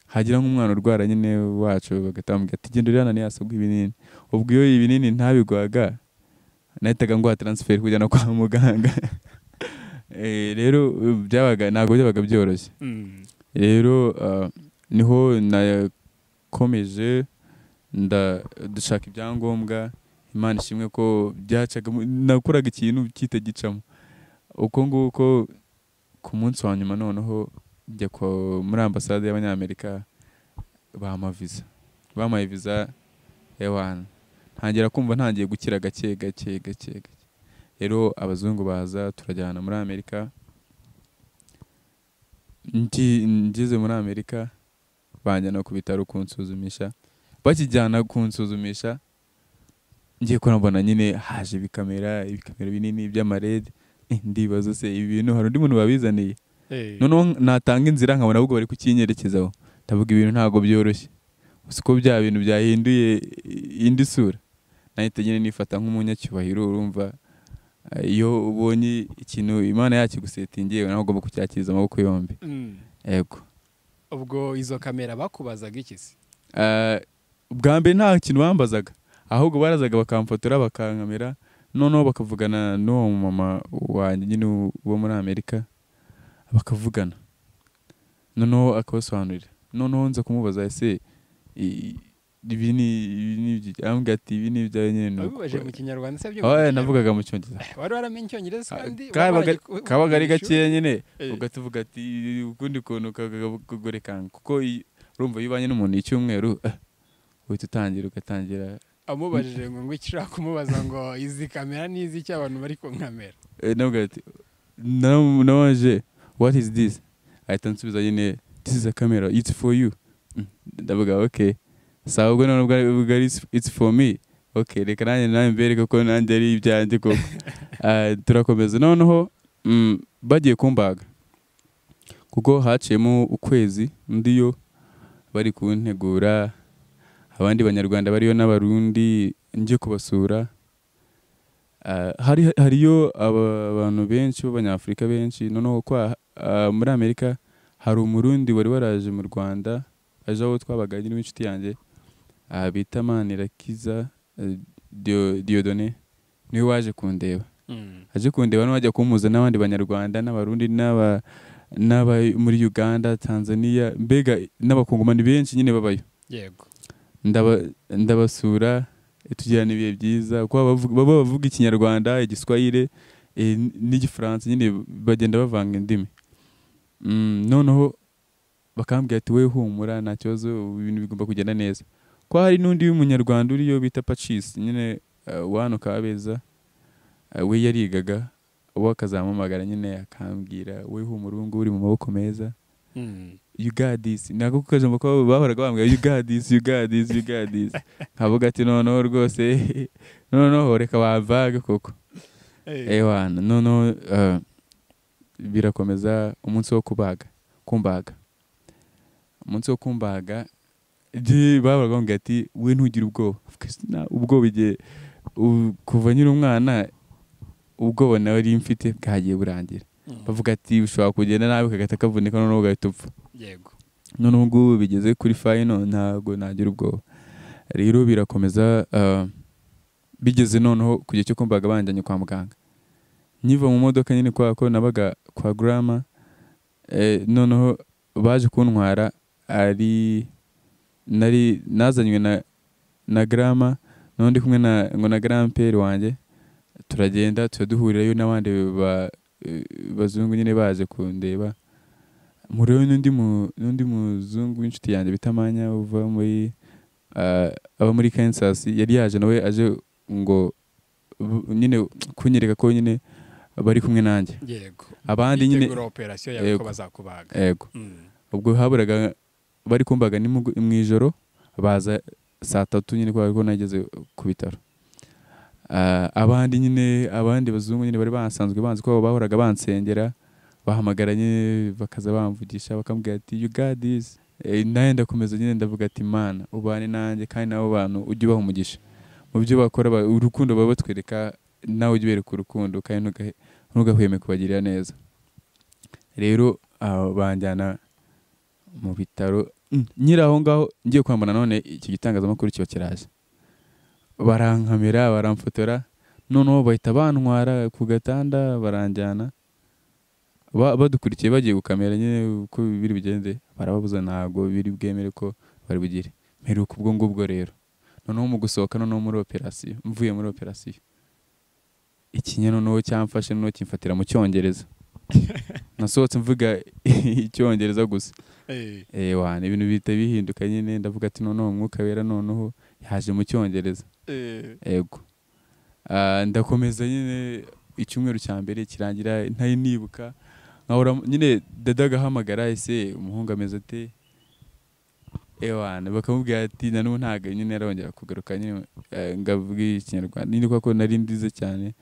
hagira nk'umwana urwara nyine wacu bagatambwira ati genda urihana ntiyasabwe ibinini ubwo iyo ibinini ntabigwaga nahitaga nguha taransiferi kujyana kwa muganga Eh, rero eh, byabaga ntabwo byabaga byoroshye Mm. rero uh, niho nakomeje nda dushaka ibyangombwa imana ishimwe ko byacaga nakoraga ikintu kitagicamo uko nguko ku munsi wa nyuma noneho njya kwa- muri ambasade y'abanyamerika bampa viza bampaye viza ewana ntangira kumva ntangiye gukira gake gake gake gake rero abazungu baza turajyana muri amerika ngi- ngeze muri amerika banjyana ku bitaro kunsuzumisha bakijyana kunsuzumisha ngiye kurambona nyine haje ibikamera ibikamera binini by'amarede Eh, ndibaza se ibi bintu hari undi muntu wabizaniye Eh, noneho natanga inzira nkabona ahubwo bari kukinyerekezaho ndavuga ibintu ntabwo byoroshye gusa uko bya bintu byahinduye indi sura nahita nyine nifata nk'umunyacyubahiro urumva eh, iyo ubonye ikintu imana yakigusetingiye nawe ugomba kucyakiriza amaboko yombi mm. yego ubwo izo kamera bakubazaga iki se Eh, ubwa mbere nta kintu bambazaga ahubwo barazaga bakamfotora bakankamera noneho bakavugana n'uwo mumama wanjye nyine wo muri amerika bakavugana noneho akabasobanurira noneho nza kumubaza ese i- ibi ni ibi ni ibyi?" arambwira ati ibi ni ibyawe nyine ni uko." wabibaje mu kinyarwanda se byo Oya, navugaga mu cyongereza wari waramenye icyongereza Ah, kandi kabaga- wabanje- kabaga ari wabanje ishuri? gakeya nyine Eh. ugatuvuga ati ukundi kuntu kagorekanga kuko i- urumva iyo ubanye n'umuntu y'icyumweru eh, uhita utangira ugatangira amubajije ngo ngo icyo ushaka kumubaza ngo izi kamera ni iz'icyo abantu bari ku nkamera Eh, navuga ati "Nam- nabaje what is this ahita ansubiza nyine this is a camera it's for you Mm, ndavuga okay saa ubwo none ubwo ari- ubwo ari "It's- it's for me okay reka nanjye nanjye mbereke ko nanjye ari ibyanjye koko Ah, turakomeza noneho mm, bagiye kumbaga kuko haciyemo ukwezi undi yo bari kuntegura abandi banyarwanda bariyo n'abarundi njye kubasura Ah, hari hariyo aba- abantu benshi b'abanyafurika benshi noneho kwa ah, muri amerika hari umurundi wari waraje mu rwanda aje aho twabaga nyine w'inshuti yanjye ah, bita manirakiza eh, Dio- diodone niwe waje kundeba aje kundeba niwe wajya kumuza n'abandi banyarwanda n'abarundi n'aba n'aba muri uganda tanzania mbega n'abakongomani benshi nyine babayo yego ndaba- ndabasura eh, tugirana ibihe byiza kuko abavuga- baba bavuga ikinyarwanda igiswahire eh, n- n'igifaransa nyine bagenda bavanga indimi Mm, noneho bakambwira ati we humura nta kibazo ibintu bigomba kugenda neza ko hari n'undi munyarwanda uriyo bita pacisi nyine eh, wa hano kabeza eh, we yarigaga uwo akazampamagara nyine akambwira we humura ubu ngubu uri mu maboko meza you got this ntabwo kuko ijambo ko bahoraga bambwira you got this you got this you got this nkavuga ati noneho rwose noneho reka bavage koko ewana noneho eh, birakomeza umunsi wo kubaga kumbaga umunsi wo kumbaga ndi- bahoraga bambwira ati we ntugire ubwoba Kristina, ubwoba igihe u- kuva nyiri umwana ubwoba nawe ari mfite bwagiye burangira Mm. bavuga ati ushobora kugenda nabi kagata kavunika noneho ugahita upfa yego noneho ubwo bigeze kuri fayino ntabwo nagira ubwoba rero birakomeza ah, bigeze noneho ku gihe cyo kumbaga banjyanye kwa muganga nyiva mu modoka nyine kwa ko nabaga kwa grama eh, noneho baje kuntwara ari nari nazanywe na na grama noneho ndi kumwe na ngo na grandpere wanjye turagenda turaduhurirayo n'abandi ba- eh, bazungu nyine baje kundeba muriho n'undi mu- n'undi muzungu w'inshuti yanjye bita Manya uva muri ah, aba muri Kansas yari yaje nawe aje ngo bu- nyine kunyereka ko nyine bari kumwe nanjye yego abandi nyine bitegura operasiyo yawe ko Yego. bazakubaga yego Mm. ubwo haburaga bari kumbaga ni mugu- mu ijoro baza saa tatu nyine kubera ko nageze ku bitaro Ah, abandi nyine abandi bazungu nyine bari basanzwe banzi ko bahoraga bansengera bahamagara nyine bakaza bamvugisha bakambwira ati you got this Eh, nawe ndakomeza nyine ndavuga ati mana ubane nanjye kandi nabo bantu ujye ubaha umugisha mu byo bakora ba- urukundo baba batwereka nawe ujye ubereka urukundo kandi ntugahe- ntugahweme kubagirira neza rero ah, banjyana mu bitaro Mm, nyiri aho ngaho ngiye kwambara none icyo gitangazamakuru kiba kiraje barankamera baramfotora noneho bahita bantwara ku gatanda baranjyana Ba- badukurikiye bagiye gukamera nyine uko biri bigende barababuza ntabwo biri bwemere ko bari bugire mperuka ubwo ngubwo rero noneho mu gusohoka noneho muri operasiyo mvuye muri operasiyo ikinya noneho cyamfashe noneho kimfatira mu cyongereza nasohotse mvuga icyongereza gusa Eh, Eh, wana ibintu bihita bihinduka nyine ndavuga ati noneho umwuka wera noneho yaje mu cyongereza eh, ego Ah, ndakomeza nyine icyumweru cya mbere kirangira ntari nibuka nkahora nyine dada agahamagara ese umuhungu ameze ate ewana bakamubwira ati na n'ubu ntabwo nyine arongera kugaruka nyine eh, ngavuga ikinyarwanda nyine kuko nari ndize cyane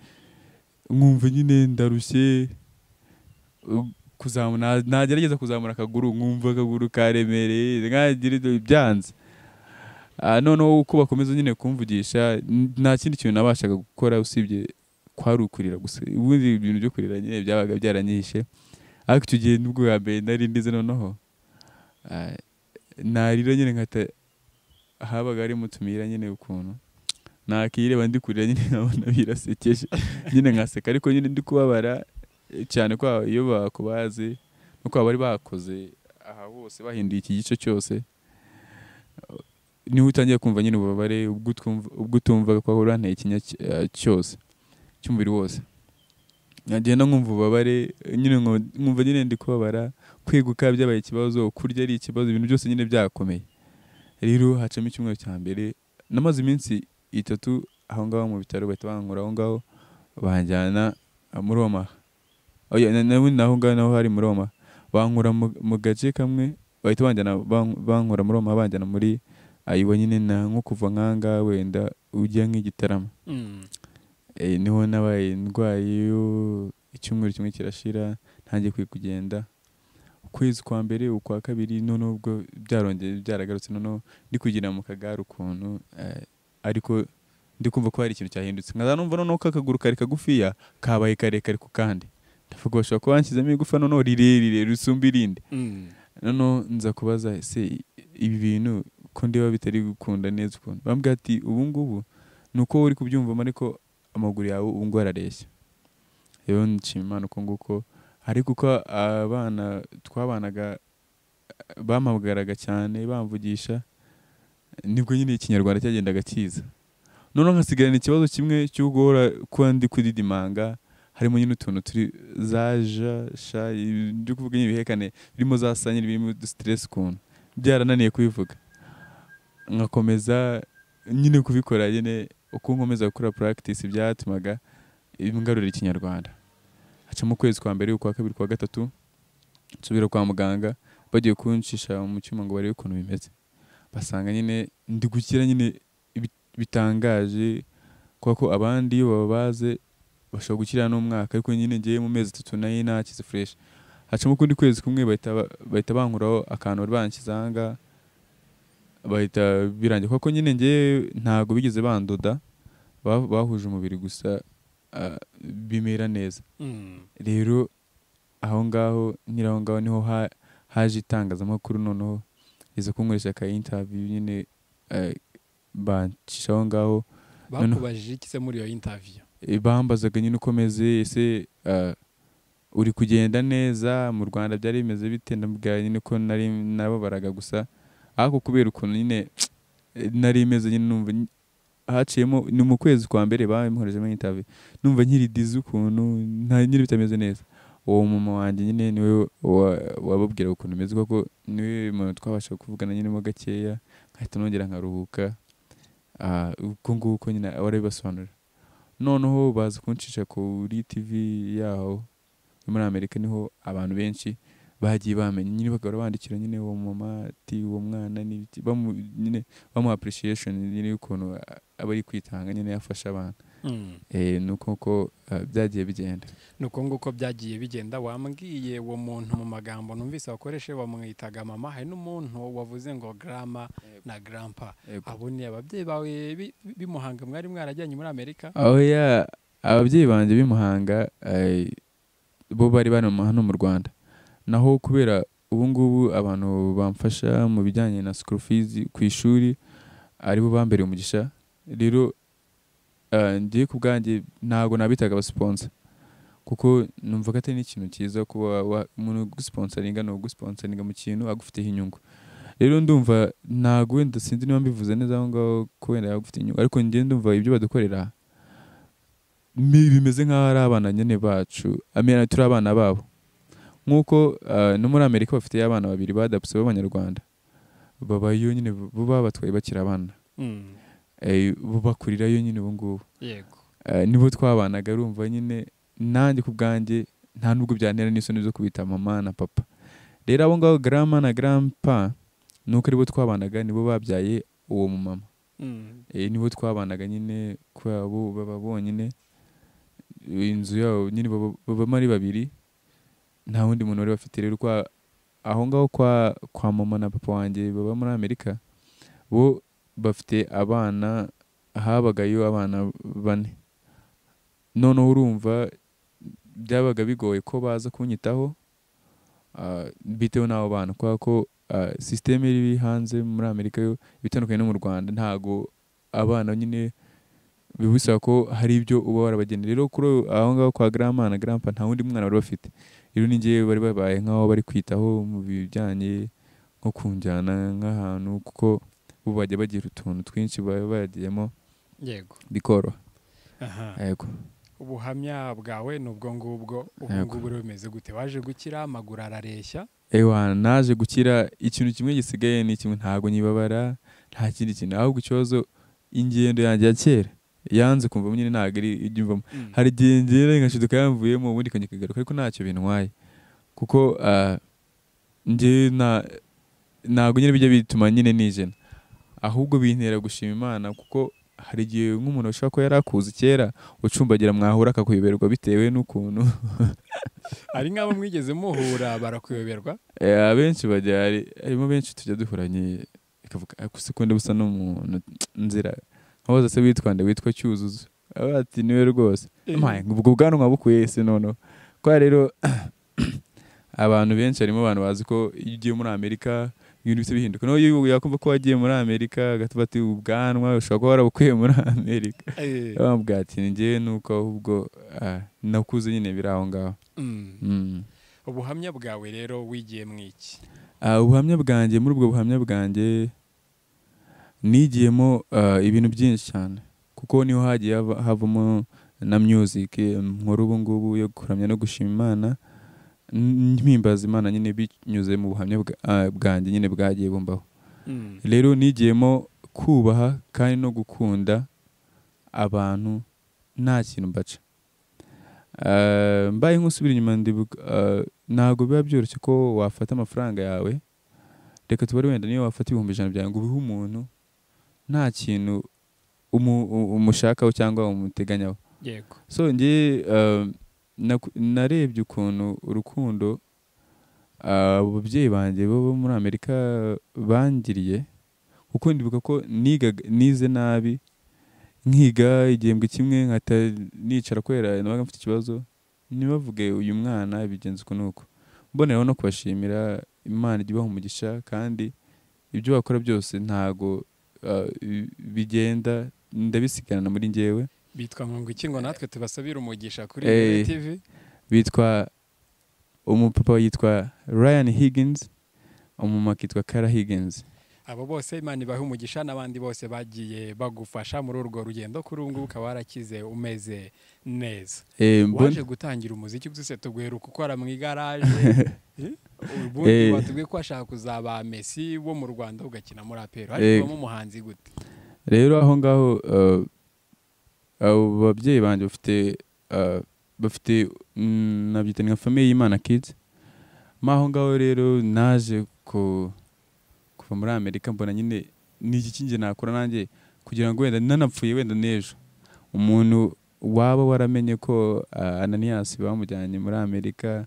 nkumva nyine ndarushye u- kuzamu- na- nagerageza kuzamura akaguru nkumva akaguru karemereye nkagira ibyo byanze Ah, noneho uko bakomeza nyine kumvugisha n- nta kindi kintu nabashaga gukora usibye kwari ukurira gusa ubundi ibintu byo kurira nyine byabaga byaranyihishe ariko icyo gihe nibwo bwa mbere nari ndize noneho ah, narira nyine nkata habaga harimo tumira nyine ukuntu nakireba ndi kurira nyine nkabona birasekeje nyine nkaseka ariko nyine ndi kubabara eh, cyane ko iyo bakubaze no kuba bari bakoze aha hose bahinduye iki gice cyose niho utangiye kumva nyine ububabare ubwo utwumva- ubwo utumva ko uranteye ikinya cy- eh, cyose cy'umubiri wose ngagenda nkumva ububabare nyine nko- nkumva nyine ndi kubabara kweguka byabaye ikibazo kurya ari ikibazo ibintu byose nyine byakomeye rero hacamo icyumweru cya mbere namaze iminsi itatu aho ngaho mu bitaro bahita bankura aho ngaho banjyana ah, muri Roma oya na- na- naho ngaho naho hari muri Roma bankura mu- mu gace kamwe bahita banjyana ban- bankura muri Roma banjyana muri ayiwa nyine na nko kuva nkanga wenda ujya nk'igitaramo mm. e, niho nabaye indwaye yo icyumweru kimwe kirashira ntangiye kwiye kugenda ukwezi kwa mbere ukwa kabiri noneho ubwo byarongeye byaragarutse noneho ndi kugira mu kagare ukuntu eh, ariko ndi kumva ko hari ikintu cyahindutse nkaza numva noneho ko akaguru kari kagufiya kabaye karekare ku kandi ndavuga bashobora kuba banshyizemo igufa noneho rirerire risumba irindi Mm. noneho nza kubaza ese ibi bintu ko ndeba bitari gukunda neza ukuntu bambwira ati ubu ngubu ni uko uri kubyumvamo ariko amaguru yawe ubu ngubu arareshya rero nshima imana uko nguko ariko uko abana twabanaga bampamagaraga cyane bamvugisha nibwo nyine ikinyarwanda cyagendaga kiza noneho nkasigarana ikibazo kimwe cyo guhora kuba ndi kudidimanga harimo nyine utuntu turi za ja sha ibyo kuvuga nyine ibihekane birimo za sanyiri birimo stress ukuntu byarananiye kubivuga nkakomeza nyine kubikora nyine uko nkomeza gukora practice byatumaga ngarurira ikinyarwanda hacamo ukwezi kwa mbere ukwa kabiri kwa gatatu nsubira kwa muganga bagiye kuncisha mu cyuma ngo barebe ukuntu bimeze basanga nyine ndi gukira nyine bi- bitangaje kuko ko abandi iyo babaze bashobora gukira n'umwaka ariko nyine ngewe mu mezi atatu nayo nakize fresh hacamo ukundi kwezi kumwe bahita ba- bahita bankuraho akantu bari banshyize aha ngaha bahita birangira kuko nyine ngewe ntabwo bigeze bandoda ba- bahuje umubiri gusa ah, bimera neza Mm. rero aho ngaho nyiri aho ngaho niho ha- haje itangazamakuru noneho riza kunkoresha ka interview nyine eh, bancishaho ngaho Noneho- bakubajije iki se muri iyo intaviyo Eh, bambazaga nyine uko meze ese ah, uri kugenda neza mu rwanda byari bimeze bite ndabwira nyine ko nari nababaraga gusa ariko kubera ukuntu nyine eh, nari meze nyine numva ny- haciyemo ni mu kwezi kwa mbere bamuhorejemo interview numva nkiri dizi ukuntu nta nyiri bitameze neza uwo mama wanjye nyine niwe wa- wababwiraga ukuntu meze kuko niwe muntu twabasha kuvugana nyine mo gakeya nkahita nongera nkaruhuka Ah, uko nguko nyine warabibasobanurira noneho baza kuncisha kuri tv yaho yo muri amerika niho abantu benshi bagiye bamenya nyine bagahora bandikira nyine uwo mama ati uwo mwana ni iki?" bamu nyine bamuha appreciation nyine y'ukuntu a- aba ari kwitanga nyine yafasha abantu eh nuko ko ah, byagiye bigenda ni uko nguko byagiye bigenda wambwiye uwo muntu mu magambo numvise wakoresheje bamwitaga mama hari n'umuntu wavuze ngo grama na grampa abo ni ababyeyi bawe bi- bimuhanga mwari mwarajyanye muri amerika aho ya ababyeyi banjye b'imuhanga eh, bo bari bari mu- hano mu rwanda naho kubera ubu ngubu abantu bamfasha mu bijyanye na school fees ku ishuri aribo bambereye umugisha rero eh, njye ku bwanjye ntabwo nabitaga abasiponsa kuko numva ko atari n'ikintu cyiza kuba wa- umuntu ugusponsaringa ni ugusponsaringa mu kintu agufiteho inyungu rero ndumva ntabwo wenda sinzi niba mbivuze neza aho ngaho ko wenda yaba agufite inyungu ariko njye ndumva ibyo badukorera mi- bimeze nk'aho ari abana nyine bacu amena turi abana babo nk'uko ah, no muri amerika bafite abana babiri badapse b'abanyarwanda babayo nyine bo babatwaye bakiri abana Mm, Eh, bo bakurirayo nyine ubu ngubu yego Eh, nibo twabanaga urumva nyine nanjye ku bwanjye nta nubwo byantera n'isoni zo kubita mama na papa rero abo ngabo grandma na grandpa ni uko aribo twabanaga nibo babyaye uwo mumama Mm, eh, nibo twabanaga nyine kubera bo baba bonyine inzu yabo nyine baba- babamo ari babiri nta wundi muntu wari bafite rero kwa aho ngaho kwa kwa mama na papa wanjye baba muri amerika bo bafite abana habagayo abana bane noneho urumva byabaga bigoye ko baza kunyitaho ah, bitewe n'abo bana kubera ko ah, sisiteme iri hanze muri amerika yo ibitandukanye no mu rwanda ntago abana nyine biba bisaba ko hari ibyo uba warabageneye rero kuri uyu- aho ngaho kwa grandma na grandpa nta wundi mwana bari bafite rero ni njyewe bari babaye nk'aho bari kwitaho mu bijyanye nko kunjyana nk'ahantu kuko bo bajya bagira utuntu twinshi baba bagiyemo yego bikoroha aha yego ubuhamya bwawe ni ubwo ngubwo ubu Yego. ngubu bimeze gute waje gukira amaguru arareshya ewa naje gukira ikintu kimwe gisigaye ni kimwe ntabwo nyibabara nta kindi kintu ahubwo ikibazo ingendo yanjye ya kera yanze kumvamo nyine ntabwo ari ibyumvamo Mm, hari igihe ngera ngashiduka yamvuyemo ubundi ikongera ikagaruka ariko ntacyo bintwaye kuko ah, njye na- ntabwo nyine bijya bituma nyine nijena ahubwo bintera gushima imana kuko hari igihe nk'umuntu ushobora kuba yari akuzi kera ucumbagira mwahura akakuyoberwa bitewe n'ukuntu hari nk'abo mwigeze muhura barakuyoberwa Eh, abenshi bajya hari- harimo benshi tujya duhuranye ikavuga "Ah, gusa ukunda busa n'umuntu nzira nkabaza se witwa nde witwa cyuzuzo aba ati niwe rwose Maye, ubwo bwanwa bukuye se noneho kwa rero abantu benshi harimo abantu bazi ko iyo ugiye muri amerika ibintu bisa bihinduka naho iyo yakumva ko wagiye muri amerika agatuba ati ubwanwa ushobora kuba warabukuye muri amerika Eh, bamubwira ati ni njyewe nuko ahubwo ah, nakuze nyine biri aho ngaho mm. Mm. ubuhamya bwawe rero wigiye mu iki Ah, ubuhamya bwanjye muri ubwo buhamya bwanjye nigiyemo ah, ibintu byinshi cyane kuko niho hagiye hava- havamo na music eh, nkora ubu ngubu yo kuramya no gushima imana n- mpimbaza imana nyine binyuze mu buhamya bwa- ah, bwanjye nyine bwagiye bumbaho Mm, rero nigiyemo kubaha kandi no gukunda abantu nta kintu mbaca Ah, mbaye nk'usubira inyuma ndibuka ah, ntabwo biba byoroshye ko wafata amafaranga yawe reka tubare wenda niyo wafata ibihumbi ijana byawe ngo ubihe umuntu nta kintu umu- u- umushakaho cyangwa umuteganyaho yego so njye uh, naku- narebye ukuntu urukundo uh, ababyeyi banjye bo bo muri amerika bangiriye kuko ndibuka ko nigaga- nize nabi nkiga igihembwe kimwe nkahita nicara kubera nabaga mfite ikibazo ntibavuge uyu mwana bigenza uku nuku mboneraho no kubashimira imana ijya ibaha umugisha kandi ibyo bakora byose ntago ah, i- bigenda ndabisigarana muri njyewe bitwa ngo iki ngo natwe tubasabire umugisha kuri Eh. Rebel TV bitwa umupapa yitwa ryan higgins umumama akitwa kara higgins abo bose imana ibahe umugisha n'abandi bose bagiye bagufasha muri urwo rugendo kuri ubu ngubu ukaba warakize umeze neza Eh, mbon- waje gutangira umuziki byose tubwira uko ukora mu igaraje Eh? ubundi Eh. batubwiye ko washaka kuzaba mesi wo mu rwanda ugakina muri apero Eh. ariko umuhanzi gute rero aho ngaho uh, abo babyeyi banjye bafite uh, bafite mm, nabyita ni nka famiye y'imana kids ma aho ngaho rero naje ku kuva muri amerika mbona nyine ni iki kinge nakora nanjye kugira ngo wenda nanapfuye wenda n'ejo umuntu waba waramenye ko uh, ananiyasi bamujyanye muri amerika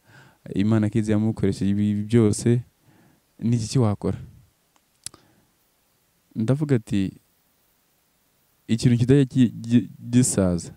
imana kids yamukoresheje ibi byose ni iki wakora ndavuga ati ikintu kidajya ki- gi- gisaza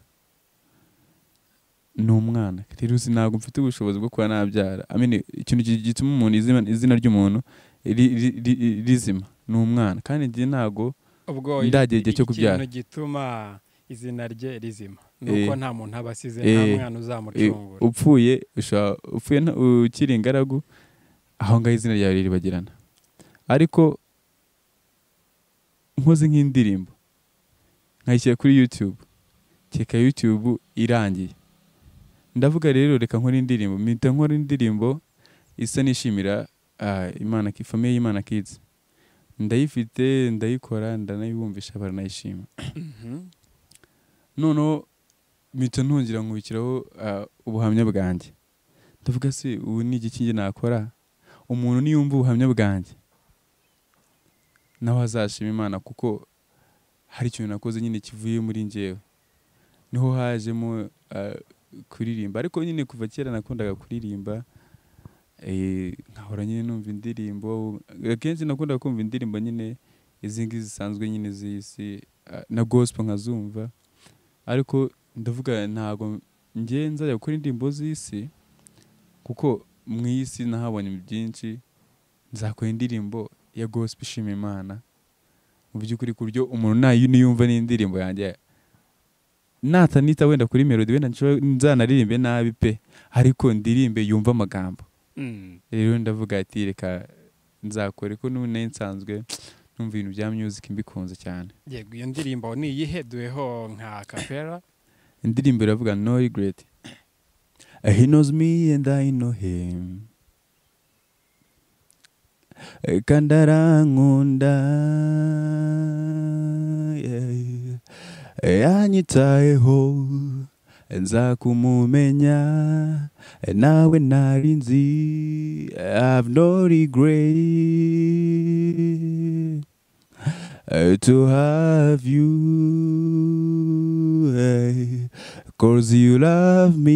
ni umwana rero uzi ntabwo mfite ubushobozi bwo kuba nabyara I mean, ikintu gi- gituma umuntu izina, izina ry'umuntu ri- ri- ri- rizima ni umwana kandi njye ntabwo ubwo Ndagera igihe cyo kubyara. ikintu gituma izina rye rizima nuko Eh. nta muntu aba asize nta Eh. mwana Eh, uzamucungura upfuye ushobora upfuye nta- ukiri ingaragu aho ngaho izina ryawe riribagirana ariko nkoze nk'indirimbo nkayishyira kuri youtube keka youtube irangiye ndavuga rero reka nkore indirimbo mpita nkora indirimbo isa n'ishimira ah, imana famiye y'imana kids ndayifite ndayikora ndanayibumvisha baranayishima Mhm. noneho mpita ntongera nkubikiraho ah, ubuhamya bwanjye ndavuga se ubu ni igiki njye nakora umuntu niyumva ubuhamya bwanjye nawe azashima imana kuko hari ikintu nakoze nyine kivuye muri njyewe niho hajemo ah, kuririmba ariko nyine kuva kera nakundaga kuririmba eh, nkahora nyine numva indirimbo akenshi nakundaga kumva indirimbo nyine izi ngizi zisanzwe nyine z'isi ah, na gospel nkazumva ariko ndavuga ntabwo njye nzajya gukora indirimbo z'isi kuko mu isi nahabonye byinshi nzakora indirimbo ya gospel ishima imana mu by'ukuri ku buryo umuntu nayo niyumva n'indirimbo yanjye natanita wenda kuri melody wenda nshobora- nzanaririmbe nabi pe ariko ndirimbe yumva amagambo Mm. rero ndavuga ati reka nzakore ko n'ubu nari nsanzwe numva ibintu bya music mbikunze cyane yego iyo ndirimbo niyiheduweho nka kapera indirimbo iravuga no regret Uh, he knows me and i know him Uh, kandi arankunda yeah, yeah. Uh, yanyitayeho Uh, nzakumumenya Uh, nawe ntari nzi Uh, have no regret uh, to have you. eh, Cause you love me,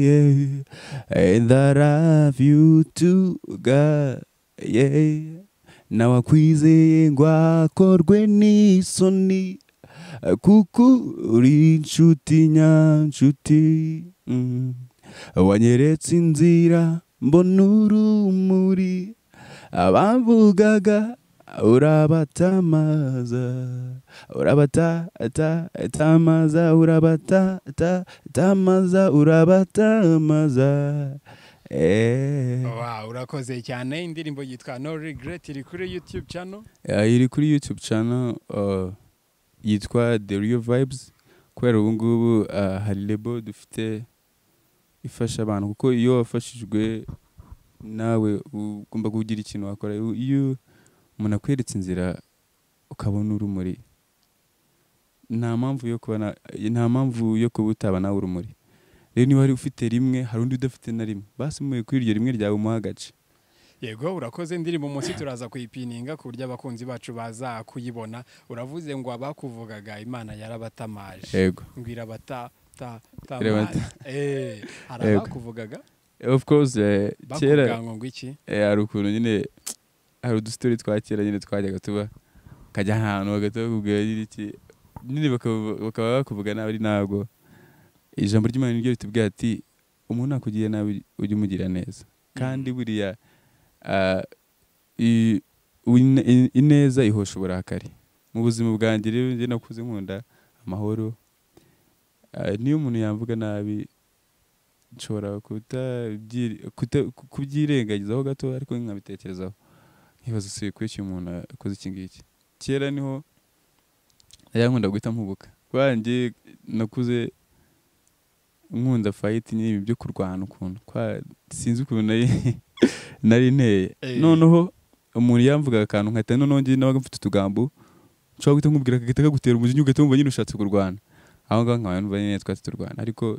eh, and I love you too, God. Yeah. Now akwizeye ngo akorwe n'isoni eh, kuko uri inshuti nyanshuti mm. wanyeretse inzira mbona urumuri abamvugaga urabatamaza urabatatamaza urabatatamaza urabatamaza Eh. wow urakoze cyane indirimbo yitwa no regret iri kuri youtube channel Eh, iri kuri youtube channel uh, yitwa the real vibes kubera ubu ngubu uh, hari lebo dufite ifasha abantu kuko iyo wafashijwe nawe ugomba kugira ikintu wakora Iyo- iyo umuntu akweretse inzira ukabona urumuri nta mpamvu yo kuba na- nta mpamvu yo kuba utaba nawe urumuri rero niba wari ufite rimwe hari undi udafite na rimwe basi muye kuri iryo rimwe ryawe umuha agace yego urakoze indirimbo munsi turaza kuyipininga ku buryo abakunzi bacu baza kuyibona uravuze ngo abakuvugaga imana yarabatamaje yego ngo irabata ta ta Irabata. eh hari Yego. abakuvugaga of course eh, kera bakubwira ngo iki Eh, hari ukuntu nyine hari udusitori twa kera nyine twajyaga tuba ukajya ahantu bagahita bakubwira nyine iki nyine bakavu- bakaba bakuvuga nabi ari ntabwo ijambo ry'imana niryo ritubwira ati umuntu nakugirira nabi ujye umugira neza kandi buriya ah, i- win- in- ineza ihosha uburakari mu buzima bwanjye rero njye nakuze nkunda amahoro Ah, niyo umuntu yamvuga nabi nshobora kutabyi- kuta- ku- kubyirengagizaho gato ariko nkabitekerezaho nkibaza se kuri iki umuntu akoze iki ngiki kera niho najyaga nkunda guhita mpubuka kwanjye nakuze nkunda fayiti n'ibi byo kurwana ukuntu kwa- sinzi ukuntu nari- nari nteye Eh. noneho umuntu yamvugaga akantu nkahita noneho njye nabaga mfite utugambo nshobora guhita nkubwira akagahita kagutera umujinya ugahita wumva nyine ushatse kurwana aho ngaho nkaba numva nyine twatse turwana ariko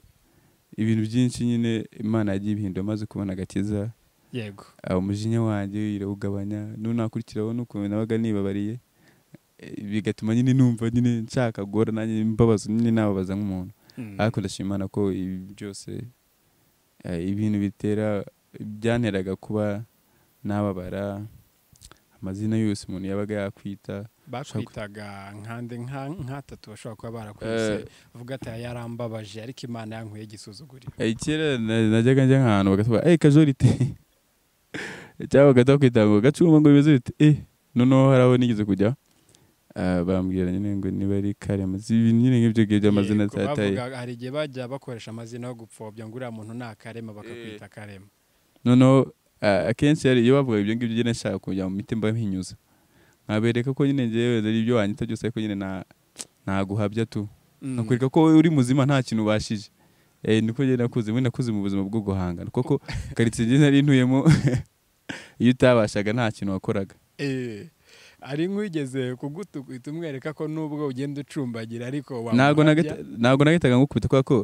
ibintu byinshi nyine imana yagiye ibihindura maze kubona agakiza yego aho umujinya wanjye irawugabanya n'ubu nakurikiraho n'ukuntu nabaga nibabariye Eh, bigatuma nyine numva nyine nshaka guhora nanjye mbabaza nyine nababaza nk'umuntu Mm. ariko ndashima Imana ko ibi byose eh, ibintu bitera byanteraga kuba nababara amazina yose umuntu yabaga yakwita bakwitaga nkande nka nkatatu bashobora kuba Eh. barakwise uvuga ati "Aya yarambabaje ariko imana yankuye igisuzuguriro Eh, kera na- najyaga njya nk'ahantu bagatubwira eee kajorite cyangwa bagahita bakwita ngo gacuma ngo bimeze bite eee noneho hari aho nigeze kujya ah, bambwira nyine ngo niba ari karema si ibintu nyine nk'ibyo ngibyo by'amazina Yego, atataye bavuga- hari igihe bajya bakoresha amazina yo gupfobya ngo uriya muntu ni akarema bakakwita akarema noneho ah, akenshi hari iyo bavuga ibyo ngibyo nyine nshaka kujya mu mitima mpinyuza nkabereka ko nyine ngewe ari ibyo wanyita byose ariko nyine nta- ntaguhabya tu Mm. nakwereka ko uri muzima nta kintu ubashije eh niko njye nakuze mwe nakuze mu buzima bwo guhangana kuko karitsiye njye nari ntuyemo iyo utabashaga nta kintu wakoraga Eh, ari nk'uwigeze kugutukwita umwereka ko nubwo ugenda ucumbagira ariko ntabwo wamuhabya. nagahita- ntabwo nagahitaga ngukubita kubera ko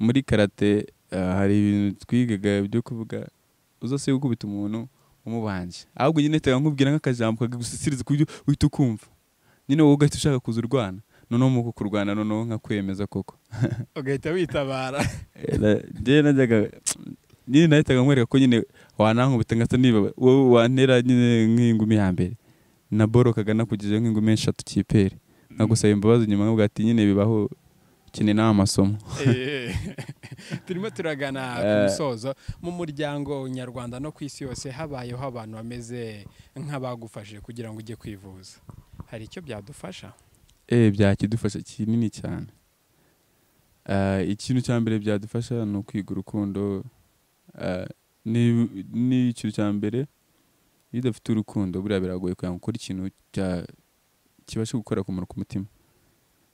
muri karate ah, hari ibintu twigaga byo kuvuga uzase gukubita umuntu umubanje ahubwo nyine nahitaga nkubwira nk'akajambo kagusisiriza ku buryo uhita ukumva nyine wowe ugahita ushaka kuza urwana noneho mu kurwana noneho nkakwemeza koko ugahita witabara njyewe najyaga nyine nahitaga nkwereka ko nyine wanankubita ngasa niba wowe wantera nyine nk'ingumi ya mbere na boro kagana kugejejeho nk'ingumi eshatu kipere nagusaba imbabazi nyuma nkabwira ati nyine bibaho ukeneye n'aya masomo Eh, turimo turagana ku Eh. musozo mu muryango nyarwanda no ku isi yose habayeho abantu bameze nk'abagufashije kugira ngo ujye kwivuza hari icyo byadufasha eh byakidufasha kinini cyane Ah, ikintu cya mbere byadufasha ni ukwiga urukundo Ah, ni ni ikintu cya mbere iyo udafite urukundo buriya biragoye kugira ngo ukore ikintu cya- kibashe gukora akamaro ku mutima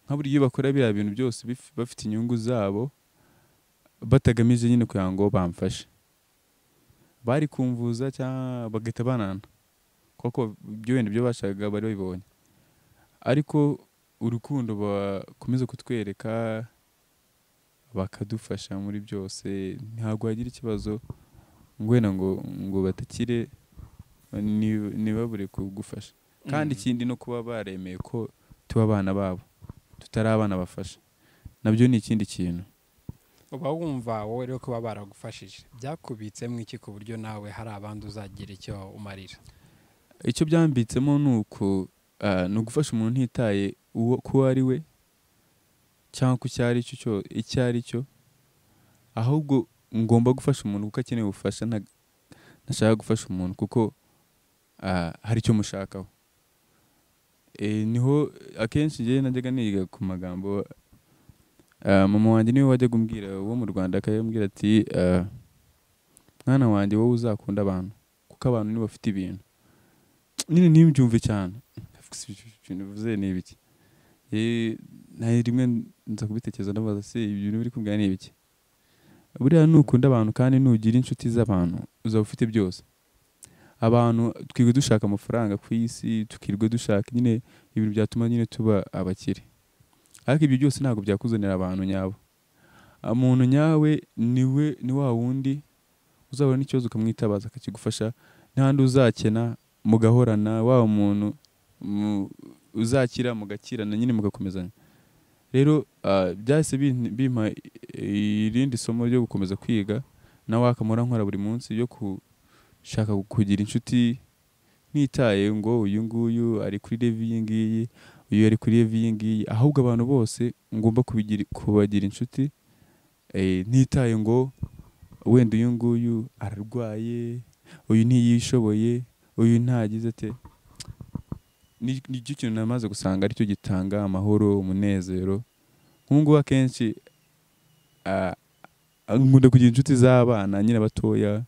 nka buriya iyo bakora biriya bintu byose bif- bafite inyungu zabo batagamije nyine kugira ngo bamfashe bari kumvuza cyangwa bagahita banana kuko ibyo wenda ibyo bashakaga bari babibonye ariko urukundo bakomeza kutwereka bakadufasha muri byose ntabwo wagira ikibazo ngo wenda ngo ngo batakire ni- ntibabure kugufasha kandi Mm. ikindi no kuba baremeye ko tuba abana babo tutari abana bafasha nabyo ni ikindi kintu uba wumva wowe rero kuba baragufashije byakubitsemo iki ku buryo nawe hari abandi uzagira icyo umarira icyo byambitsemo ni uko ah, ni ugufasha umuntu ntitaye uwo ko uwo ari we cyangwa ko icyo ari cyo cyo- icyo ari cyo ahubwo ngomba gufasha umuntu kuko akeneye ubufasha nta- ntashaka gufasha umuntu kuko ah, hari icyo mushakaho Eh, niho akenshi njyewe najyaga niga ku magambo ah, mama wanjye niwe wajyaga umbwira wo mu rwanda akayambwira ati ah, mwana wanjye wowe uzakunda abantu kuko abantu nibo bafite ibintu nyine ntibyumve cyane Fix ibintu bivuze ni ibiki Eh, nta rimwe nza kubitekereza ndabaza se ibyo bintu biri kumbwira ni ibiki buriya nukunda abantu kandi nugira inshuti z'abantu uzaba ufite byose abantu twirirwa dushaka amafaranga ku isi tukirirwa dushaka nyine ibintu byatuma nyine tuba abakire ariko ibyo byose ntabwo byakuzanira abantu nyabo umuntu nyawe niwe ni wa wundi uzabona n'ikibazo ukamwitabaza akakigufasha n'ahandi uzakena mugahorana waba umuntu mu- uzakira mugakirana nyine mugakomezanya rero ah, byahise bin- bimpa i- irindi somo ryo gukomeza kwiga nawe akamara nkora buri munsi yo gushaka kugira inshuti ntitaye ngo uyu nguyu ari kuri revi iyi ngiyi uyu ari kuri revi iyi ngiyi ahubwo abantu bose ngomba kubigira- kubagira inshuti eh, ntitaye ngo wenda uyu nguyu ararwaye uyu ntiyishoboye uyu ntagize ate ni- nicyo kintu namaze gusanga aricyo gitanga amahoro umunezero nk'ubungubu akenshi ah, ah, nkunda kugira inshuti z'abana nyine batoya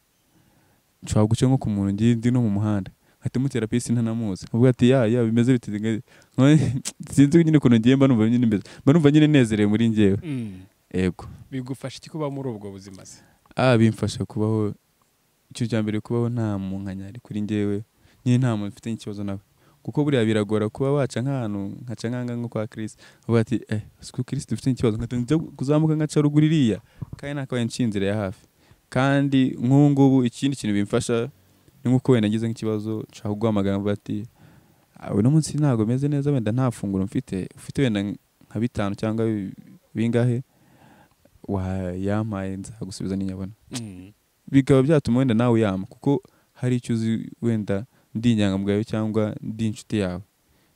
nshobora guca nko ku muntu ngiye ndi no mu muhanda nkahita mutera pisi ntanamuzi avuga ati ya ya bimeze bite Nka- sinzi nyine ukuntu ngiye mba numva nyine mbe- mba numva nyine nezerewe muri njyewe Mm. yego bigufasha iki kuba muri ubwo buzima se ah bimfasha kubaho ikintu cya mbere kubaho nta munkanya ari kuri njyewe nyine nta muntu mfite ikibazo nawe kuko buriya biragora kuba waca nk'ahantu nkaca nkanga nko kwa kirisi uvuga ati eh siku kirisi dufite ikibazo nkahita njya kuzamuka nkaca ruguru iriya kandi nakabaye nshinzire ya hafi kandi nk'ubu ngubu ikindi kintu bimfasha ni nk'uko wenda ngize nk'ikibazo nshaka guhamagara mvuga ati "Ah, uno munsi ntabwo meze neza wenda nta funguro mfite ufite wenda nka bitanu cyangwa bi- bingahe wayampaye nzagusubiza n'inyabona Mm. bikaba byatuma wenda nawe yama kuko hari icyo uzi wenda ndi inyangamugayo cyangwa ndi inshuti yawe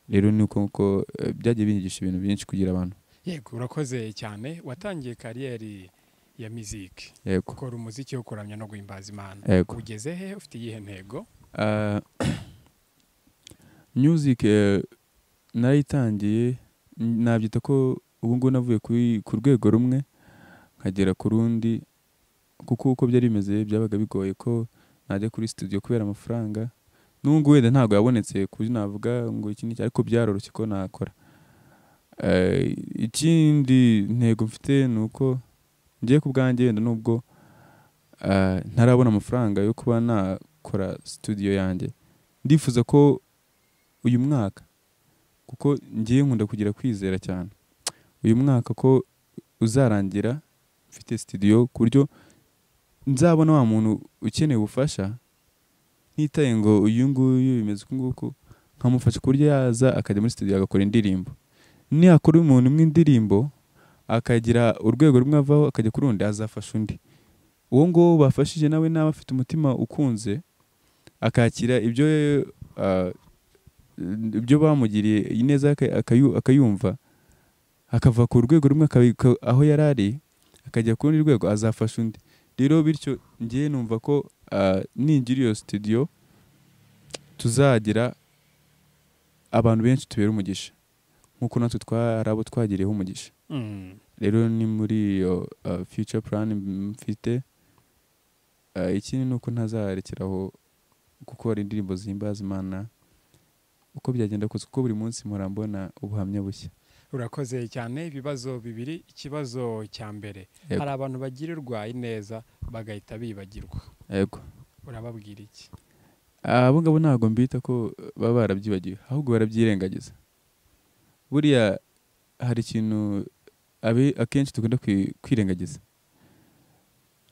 rero ni uko nguko eh, byagiye binyigisha ibintu byinshi kugira abantu yego urakoze cyane watangiye kariyeri ya miziki yego gukora umuziki wo kuramya no guhimbaza imana yego ugeze he ufite iyihe ntego Ah, music eh, narayitangiye n- nabyita ko ubu ngubu navuye kuri- ku rwego rumwe nkagera ku rundi kuko uko byari bimeze byabaga bigoye ko najya kuri studio kubera amafaranga n'ubu ngubu wenda ntabwo yabonetse ku buryo navuga ngo iki n'iki ariko byaroroshye ko nakora Eh, ikindi ntego mfite ni uko ngiye ku bwanjye wenda nubwo ah, ntarabona amafaranga yo kuba nakora studio yanjye ndifuza ko uyu mwaka kuko ngiye nkunda kugira kwizera cyane uyu mwaka ko uzarangira mfite studio ku buryo nzabona wa muntu ukeneye ubufasha ntitaye ngo uyu nguyu bimeze uku nguku nkamufasha ku buryo yaza akajya muri studio agakora indirimbo niyakora umuntu umwe indirimbo akagira urwego rumwe avaho akajya ku rundi azafasha undi uwo nguwo bafashije nawe nawe afite umutima ukunze akakira ibyo ah, ibyo bamugiriye ineza aka- akayu- akayumva akava ku rwego rumwe akabika aho yari ari akajya ku rundi rwego azafasha undi rero bityo ngewe numva ko ah, ningira iyo studio tuzagira abantu benshi tubera umugisha nk'uko natwe twari abo twagiriyeho umugisha Mm. rero ni muri iyo uh, future plan mfite uh, ikindi ni uko ntazarekeraho gukora indirimbo zihimbaza imana uko byagenda kose kuko buri munsi mpora mbona ubuhamya bushya urakoze cyane ibibazo bibiri ikibazo cya mbere Yego. hari abantu bagirirwa ineza bagahita bibagirwa yego urababwira iki abo ngabo ntabwo mbita ko baba barabyibagiwe ahubwo barabyirengagiza buriya hari ikintu abe- akenshi dukunda kwi- kwirengagiza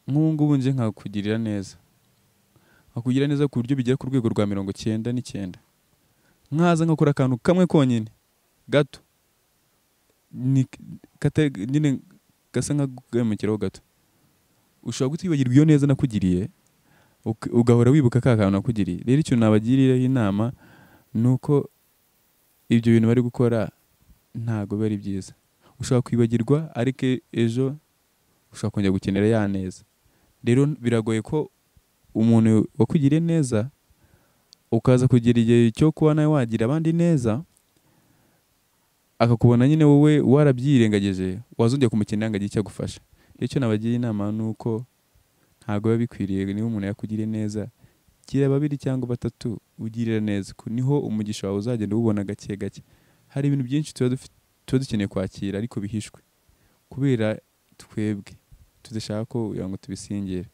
nk'ubu ngubu nje nkakugirira neza nkakugirira neza ku buryo bigera ku rwego rwa mirongo cyenda n'icyenda nkaza nkakora akantu kamwe konyine gato Ni- kata- nyine gasa nk'agamukiraho gato ushobora kutwibagirwa iyo neza nakugiriye uk- ugahora wibuka ka kantu nakugiriye rero ikintu nabagiriyeho inama ni uko ibyo bintu bari gukora ntabwo biba ari byiza ushobora kwibagirwa ariko e- ejo ushobora kongera gukenera ya neza rero biragoye ko umuntu wakugiriye neza ukaza kugira igihe cyo kuba nawe wagira abandi neza akakubona nyine wowe warabyirengagije wazongera kumukenera ngo agire icyo agufasha rero icyo nabagira inama ni uko ntabwo biba bikwiriye niba umuntu yakugiriye neza gira babiri cyangwa batatu ugirira neza Ku- niho umugisha wawe uzagenda uwubona gake gake hari ibintu byinshi tuba dufi- tuba dukeneye kwakira ariko bihishwe kubera twebwe tudashaka ko kugira ngo tubisingire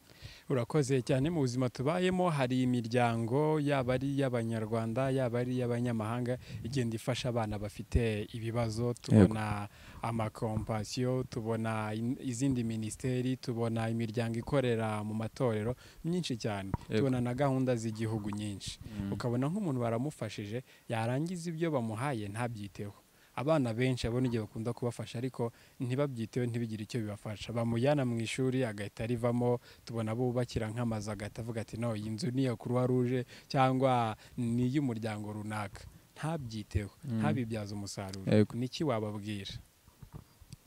urakoze cyane mu buzima tubayemo hari imiryango yaba ari iy'abanyarwanda yaba ari iy'abanyamahanga igenda ifasha abana bafite ibibazo tubona amakompasiyo tubona in- izindi minisiteri tubona imiryango ikorera mu matorero myinshi cyane Yego. tubona na gahunda z'igihugu nyinshi ukabona nk'umuntu baramufashije yarangiza ibyo bamuhaye ntabyiteho abana benshi abona igihe bakunda kubafasha ariko ntibabyiteho ntibigire icyo bibafasha bamujyana mu ishuri agahita arivamo tubona bubakira nk'amazu agahita avuga ati no iyi nzu ni iya kuruwa ruje cyangwa ni iy'umuryango runaka ntabyiteho Mm. ntabibyaze umusaruro Yego. niki wababwira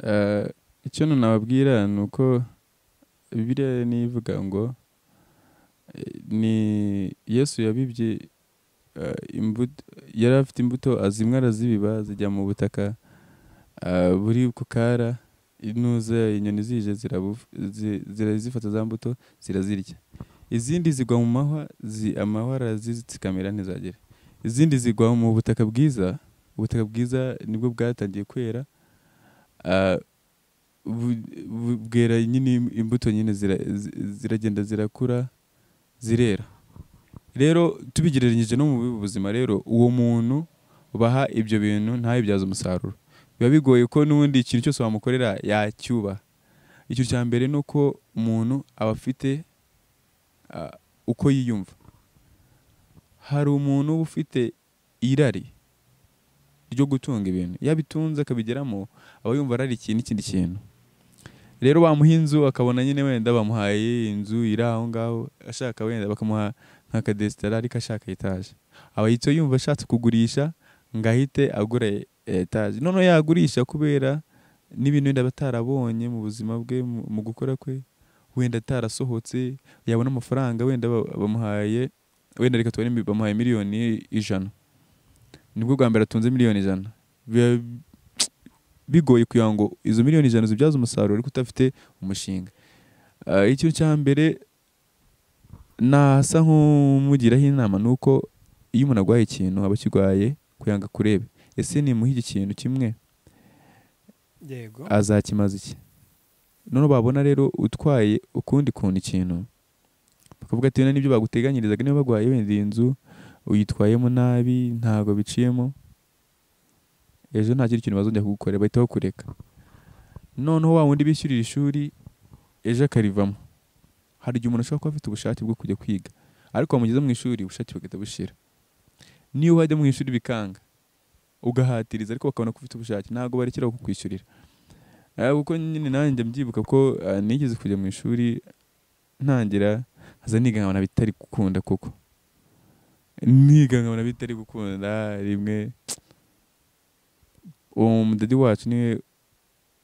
Eh, icyo nababwira ni uko bibiliya nivuga ngo eh, ni yesu yabibye eh, imbuto yari afite imbuto azimwe arazibiba zijya mu butaka eh, buri ku kara inuza inyoni zije zirabu- zi- zirazifata za mbuto zirazirya izindi zigwa mu mahwa zi- amahwa arazizikamira ntizagere izindi zigwa mu butaka bwiza ubutaka bwiza nibwo bwatangiye kwera ah, bu- bu- bwera nyine im- imbuto nyine zira- zi- ziragenda zirakura zirera rero tubigereranyije no mu bubi buzima rero uwo muntu baha ibyo bintu ntayibyaze umusaruro biba bigoye ko n'ubundi ikintu cyose wamukorera yacyubaha icyo cya mbere ni uko umuntu aba afite ah, uko yiyumva hari umuntu uba ufite irari ryo gutunga ibintu iyo abitunze akabigeramo aba yumva ararikiye n'ikindi kintu rero bamuha inzu akabona nyine wenda bamuhaye inzu iri aho ngaho ashaka wenda bakamuha nk'akadesitara ariko ashaka etaje aba yitwa yumva ashatse kugurisha ngo ahite agura e- etaje noneho yagurisha kubera n'ibintu wenda aba atarabonye mu buzima bwe mu- mu gukora kwe wenda atarasohotse yabona amafaranga wenda ba- bamuhaye wenda reka tubare mi- bamuhaye miliyoni ijana nibwo bwa mbere atunze miliyoni ijana biba bigoye kugira ngo izo miliyoni ijana zibyaze umusaruro ariko udafite umushinga Ah, icyo cya mbere nasa nk'umugiraho inama ni uko iyo umuntu arwaye ikintu aba akirwaye kugira ngo akurebe ese nimuhe iki kintu kimwe yego azakimaza iki noneho babona rero utwaye ukundi kuntu ikintu bakavuga ati n'ibyo baguteganyirizaga niba barwaye wenda iyi nzu uyitwayemo nabi ntabwo biciyemo ejo nta kindi kintu bazongera kugukorera bahita bakureka noneho wa wundi bishyurira ishuri ejo akarivamo hari igihe umuntu ashobora kuba afite ubushake bwo kujya kwiga ariko wamugeza mu ishuri ubushake bugahita bushira niyo wajya mu ishuri bikanga ugahatiriza ariko bakabona ko ufite ubushake ntabwo barekera kukwishyurira Ah, kuko nyine nanjye mbyibuka ko ah, nigeze kujya mu ishuri ntangira haza niga nkabona bitari gukunda koko niga nkabona bitari gukunda rimwe uwo mudadi wacu niwe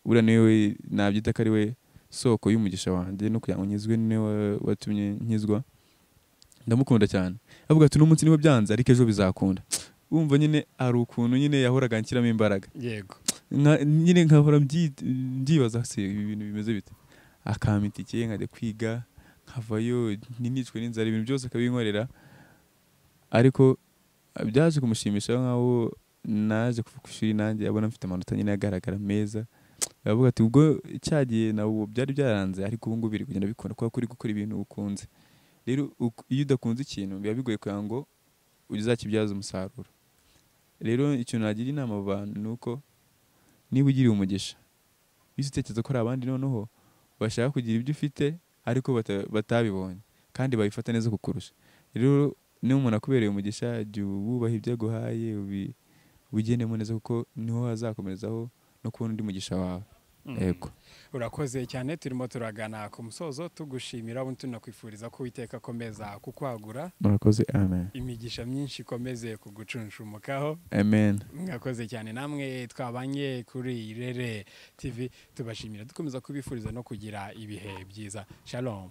uriya niwe nabyita ko ari we soko y'umugisha wanjye no kugira ngo nkizwe niwe wa- watumye nkizwa ndamukunda cyane avuga ati n'umunsi niwe byanze ariko ejo bizakunda wumva nyine hari ukuntu nyine yahoraga anshyiramo imbaraga yego nka- nyine nkahora mbyi- mbyibaza se ibi bintu bimeze bite akampa itike nkajya kwiga nkavayo ntinicwe n'inzara ibintu byose akabinkorera ariko ah, byaje kumushimisha nk'aho naje kuva ku ishuri nanjye abona mfite amanota nyine agaragara meza aravuga ati ubwo cya gihe nabo byari byaranze ariko ubu ngubu biri kugenda bikunda kubera ko uri gukora ibintu ukunze rero uku- iyo udakunze ikintu biba bigoye kugira ngo uzakibyaze umusaruro rero ikintu nagira inama abo bantu ni uko niba ugiriye umugisha iyo utekereza ko hari abandi noneho bashaka kugira ibyo ufite ariko bata- batabibonye kandi babifata neza kukurusha rero niba umuntu akubereye umugisha jya wubaha ibyo aguhaye ubi- ubigendemo neza kuko niho hazakomerezaho no kubona undi mugisha wawe yego urakoze cyane turimo turagana ku musozo tugushimira ubundi tunakwifuriza ko uwiteka akomeza kukwagura murakoze amen imigisha myinshi ikomeze kugucunshumukaho amen mwakoze cyane namwe twabanye kuri rere tv tubashimira dukomeza kubifuriza no kugira ibihe byiza shalom